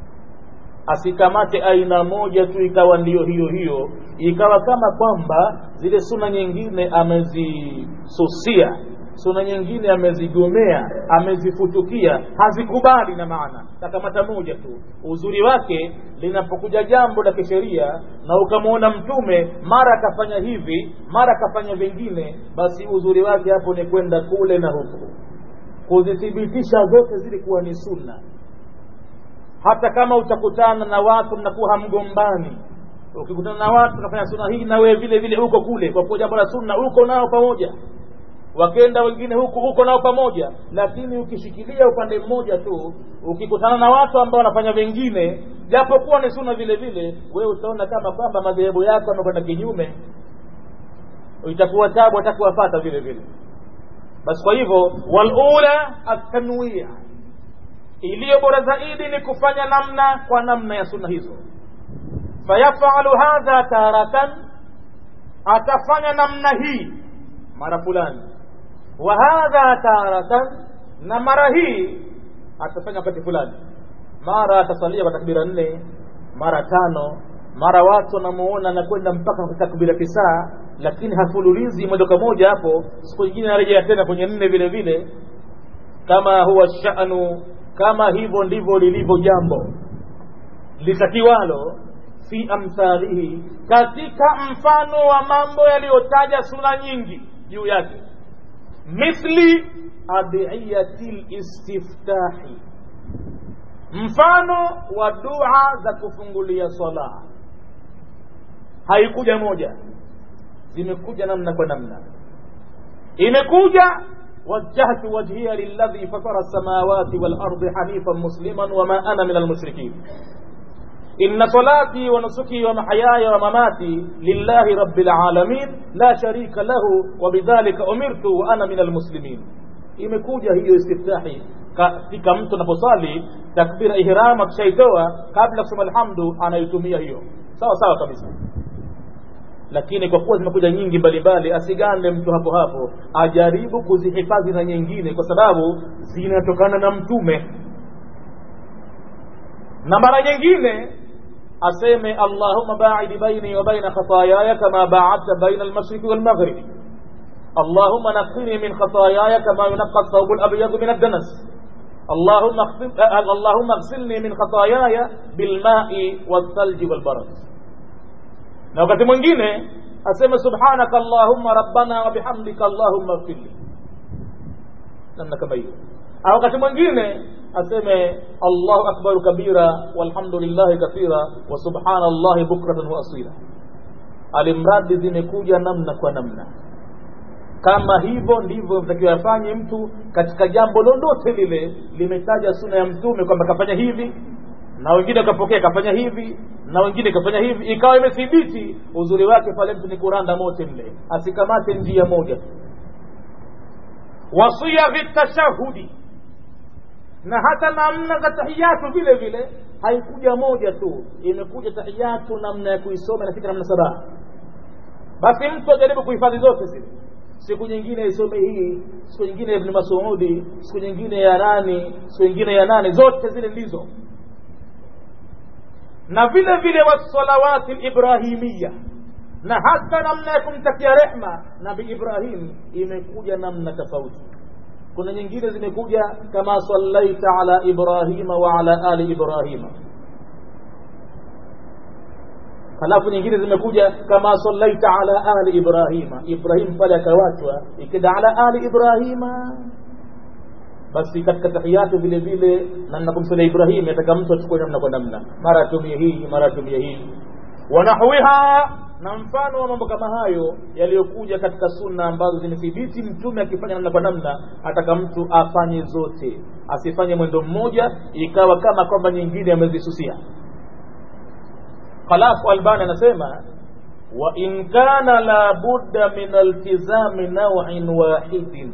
asikamate aina moja tu ikawa ndiyo hiyo hiyo ikawa kama kwamba zile suna nyingine amezisusia suna nyingine amezigomea amezifutukia hazikubali na maana takamata moja tu uzuri wake linapokuja jambo la kisheria na ukamwona mtume mara akafanya hivi mara akafanya vingine basi uzuri wake hapo ni kwenda kule na huku kuzithibitisha zote zilikuwa ni sunna hata kama utakutana na watu mnakuwa hamgombani ukikutana na watu unafanya sunna hii na wewe vile vile huko kule kwa kuwa jambo la sunna huko nao pamoja wakenda wengine huku huko nao pamoja lakini ukishikilia upande mmoja tu ukikutana na watu ambao wanafanya vingine japokuwa ni sunna vile vile wewe utaona kama kwamba madhehebu yako yamekwenda kinyume itakuwa tabu atakuwafata vile vile basi kwa hivyo walula atanwia iliyo bora zaidi ni kufanya namna kwa namna ya sunna hizo fayafalu hadha taratan atafanya namna hii mara fulani wa hadha taratan na mara hii atafanya wakati fulani mara atasalia kwa takbira nne mara tano mara watu wanamuona anakwenda mpaka kwa takbira tisa lakini hafululizi moja kwa moja hapo siku nyingine anarejea tena kwenye nne vile vile kama huwa sha'nu kama hivyo ndivyo lilivyo jambo litakiwalo fi amthalihi katika mfano wa mambo yaliyotaja sura nyingi juu yake mithli adiyati listiftahi mfano wa dua za kufungulia swala haikuja moja zimekuja namna kwa namna imekuja وجهت وجهي للذي فطر السماوات والأرض حنيفا مسلما وما أنا من المشركين إن صلاتي ونسكي ومحياي ومماتي لله رب العالمين لا شريك له وبذلك أمرت وأنا من المسلمين imekuja hiyo istiftahi katika mtu anaposali takbira ihram akishaitoa kabla kusema alhamdu anaitumia hiyo sawa sawa kabisa lakini kwa kuwa zimekuja nyingi mbalimbali asigande mtu hapo hapo ajaribu kuzihifadhi na nyingine kwa sababu zinatokana na mtume na mara nyingine aseme allahumma baidi baini wa baina khatayaya kama baadta baina almashriqi walmaghribi allahumma naqqini min khatayaya kama yunaqqa athawbu alabyadu min addanas اللهم اللهم اغسلني من خطاياي بالماء والثلج والبرد na wakati mwingine aseme subhanaka allahumma rabbana wa bihamdika allahumma ighfirli namna kama hiyo au wakati mwingine aseme allahu akbar kabira walhamdulillahi kathira wa subhanallahi bukratan wa asila alimradi zimekuja namna kwa namna kama hivyo ndivyo mtakiwa afanye mtu katika jambo lolote lile limetaja suna ya mtume kwamba kafanya hivi na wengine wakapokea kafanya hivi na wengine kafanya hivi ikawa imethibiti uzuri wake pale mtu ni kuranda mote mle asikamate njia moja wasiyaghi tashahudi na hata namna za tahiyatu vile vile haikuja moja tu imekuja tahiyatu namna ya kuisoma inafika namna saba basi mtu ajaribu kuhifadhi zote zile siku nyingine isome hii siku nyingine ibn masudi siku nyingine ya nani siku nyingine ya nane zote zile ndizo na vile vile wasalawati librahimiya na hata namna ya kumtakia rehma nabi ibrahim imekuja namna tofauti kuna nyingine zimekuja kama sallaita ala ibrahima wa ala ali ibrahima halafu nyingine zimekuja kama sallaita ala ali ibrahima ibrahim pale akawachwa ikida ala ali ibrahima basi katika tahiyatu vile vile namna kumsalia ibrahim yataka mtu achukue namna kwa namna mara atumie hii mara atumie hii wanahwiha na mfano wa mambo kama hayo yaliyokuja katika sunna ambazo zimethibiti mtume akifanya namna kwa namna ataka mtu afanye zote asifanye mwendo mmoja ikawa kama kwamba nyingine amezisusia halafu albani anasema wa in kana la budda min altizami nawin wahidin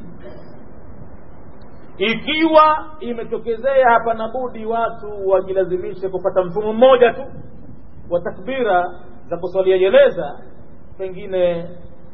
ikiwa imetokezea hapana budi watu wajilazimishe kupata mfumo mmoja tu wa takbira za kuswalia jeneza pengine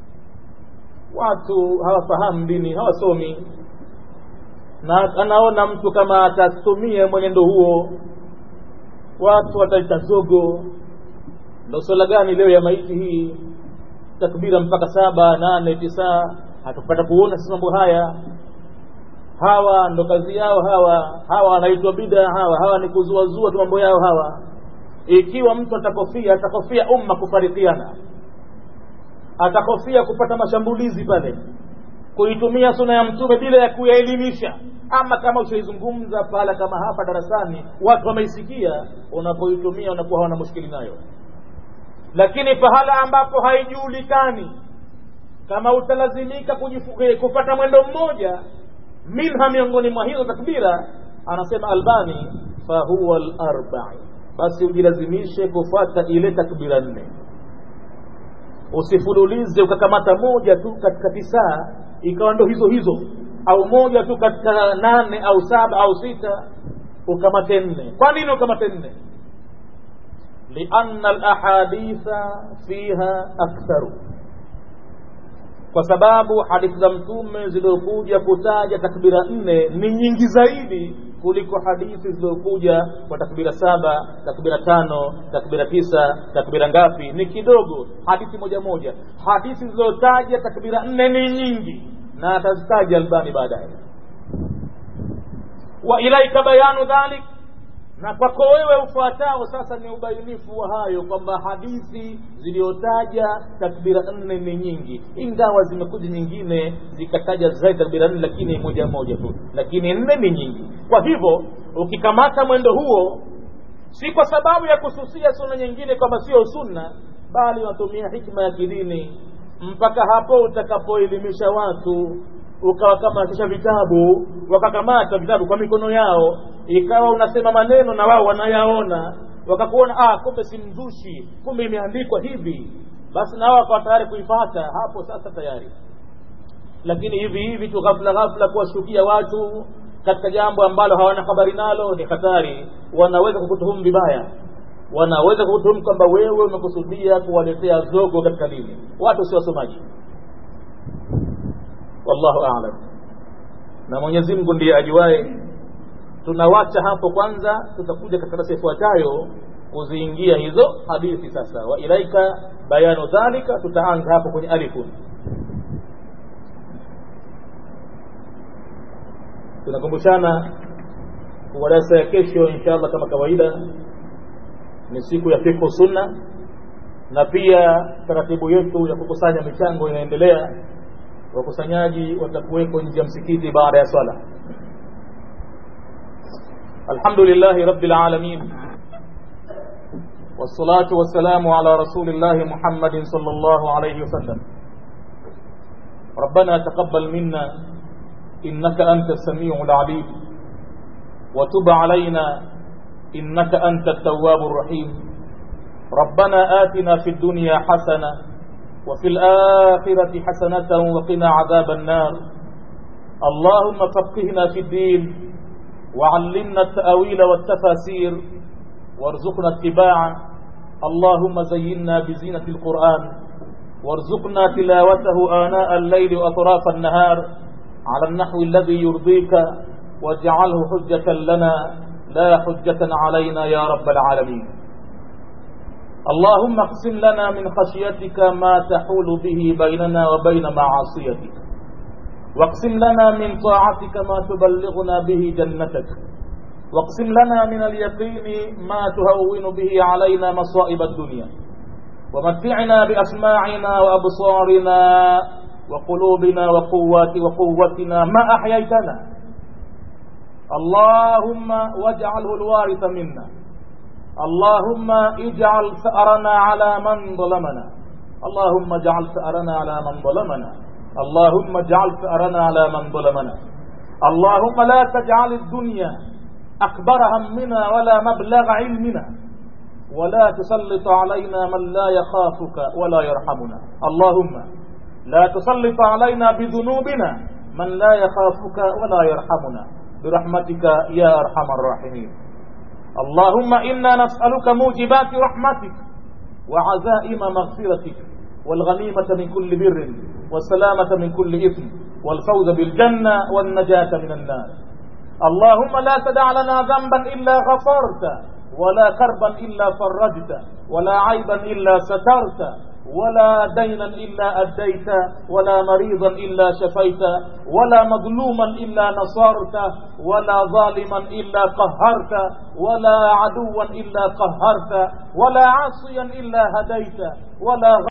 watu hawafahamu dini hawasomi na anaona mtu kama atatumia mwenendo huo watu wataita zogo ndo swala gani leo ya maiti hii takbira mpaka saba nane tisa hatupata kuona sisi mambo haya hawa ndo kazi yao hawa hawa wanaitwa bida hawa hawa ni kuzuazua tu mambo yao hawa ikiwa mtu atakofia atakofia umma kufarikiana atakofia kupata mashambulizi pale kuitumia suna ya mtume bila ya kuyaelimisha ama kama ushaizungumza pahala kama hapa darasani watu wameisikia unapoitumia unakuwa hawana mushkili nayo lakini pahala ambapo haijulikani kama utalazimika kupata mwendo mmoja minha miongoni mwa hizo takbira anasema albani fahuwa larbai basi ujilazimishe kufuata ile takbira nne usifululize ukakamata moja tu katika tisaa ikawa ndo hizo hizo au moja tu katika nane au saba au sita ukamate nne kwa nini ukamate nne lianna alahaditha fiha aktharu kwa sababu hadithi za mtume zilizokuja kutaja takbira nne ni nyingi zaidi kuliko hadithi zilizokuja kwa takbira saba takbira tano takbira tisa takbira ngapi ni kidogo hadithi moja moja hadithi zilizotaja takbira nne ni nyingi na atazitaja albani baadaye wa ilaika bayanu dhalik na kwako wewe ufuatao sasa ni ubainifu wa hayo kwamba hadithi ziliyotaja takbira nne ni nyingi ingawa zimekuja nyingine zikataja zaidi takbira nne lakini moja moja tu lakini nne ni nyingi kwa hivyo ukikamata mwendo huo si kwa sababu ya kususia sunna nyingine kwamba sio sunna bali unatumia hikma ya kidini mpaka hapo utakapoelimisha watu ukawa kama kisha vitabu wakakamata vitabu kwa mikono yao ikawa unasema maneno na wao wanayaona wakakuona ah kumbe si mzushi kumbe imeandikwa hivi basi na wao wakawa tayari kuifata hapo sasa tayari lakini hivi hivi tu ghafla ghafla kuwashukia watu katika jambo ambalo hawana habari nalo ni hatari wanaweza kukutuhumu vibaya wanaweza kukutuhumu kwamba wewe umekusudia kuwaletea zogo katika dini watu si wasomaji wallahu a'lam na Mwenyezi Mungu ndiye ajuae tunawacha hapo kwanza tutakuja katika darasa ifuatayo kuziingia hizo hadithi sasa wa ilaika bayanu dhalika tutaanza hapo kwenye alifun tunakumbushana kwa darasa ya kesho inshallah kama kawaida ni siku ya fiqh sunna na pia taratibu yetu ya kukusanya michango inaendelea wakusanyaji watakuweko nje ya msikiti baada ya swala alhamdulillahi rabbil alamin والصلاة والسلام على رسول الله محمد صلى الله عليه وسلم ربنا تقبل منا إنك أنت السميع العليم وتب علينا إنك أنت التواب الرحيم ربنا آتنا في الدنيا حسنة وفي الآخرة حسنة وقنا عذاب النار اللهم فقهنا في الدين وعلمنا التأويل والتفاسير وارزقنا اتباعه اللهم زينا بزينة القرآن وارزقنا تلاوته آناء الليل وأطراف النهار على النحو الذي يرضيك واجعله حجة لنا لا حجة علينا يا رب العالمين اللهم اقسم لنا من خشيتك ما تحول به بيننا وبين معاصيتك واقسم لنا من طاعتك ما تبلغنا به جنتك واقسم لنا من اليقين ما تهون به علينا مصائب الدنيا ومتعنا بأسماعنا وأبصارنا وقلوبنا وقوات وقوتنا ما أحييتنا اللهم واجعله الوارث منا اللهم اجعل ثأرنا على من ظلمنا اللهم اجعل ثأرنا على من ظلمنا اللهم اجعل ثأرنا على من ظلمنا اللهم لا تجعل الدنيا أكبر همنا ولا مبلغ علمنا ولا تسلط علينا من لا يخافك ولا يرحمنا اللهم لا تسلط علينا بذنوبنا من لا يخافك ولا يرحمنا برحمتك يا أرحم الراحمين اللهم إنا نسألك موجبات رحمتك وعزائم مغفرتك والغنيمة من كل بر والسلامة من كل إثم والفوز بالجنة والنجاة من النار اللهم لا تدع لنا ذنبا إلا غفرت ولا كربا إلا فرجت ولا عيبا إلا سترت ولا دينا إلا أديت ولا مريضا إلا شفيت ولا مظلوما إلا نصرت ولا ظالما إلا قهرت ولا عدوا إلا قهرت ولا عاصيا إلا هديت ولا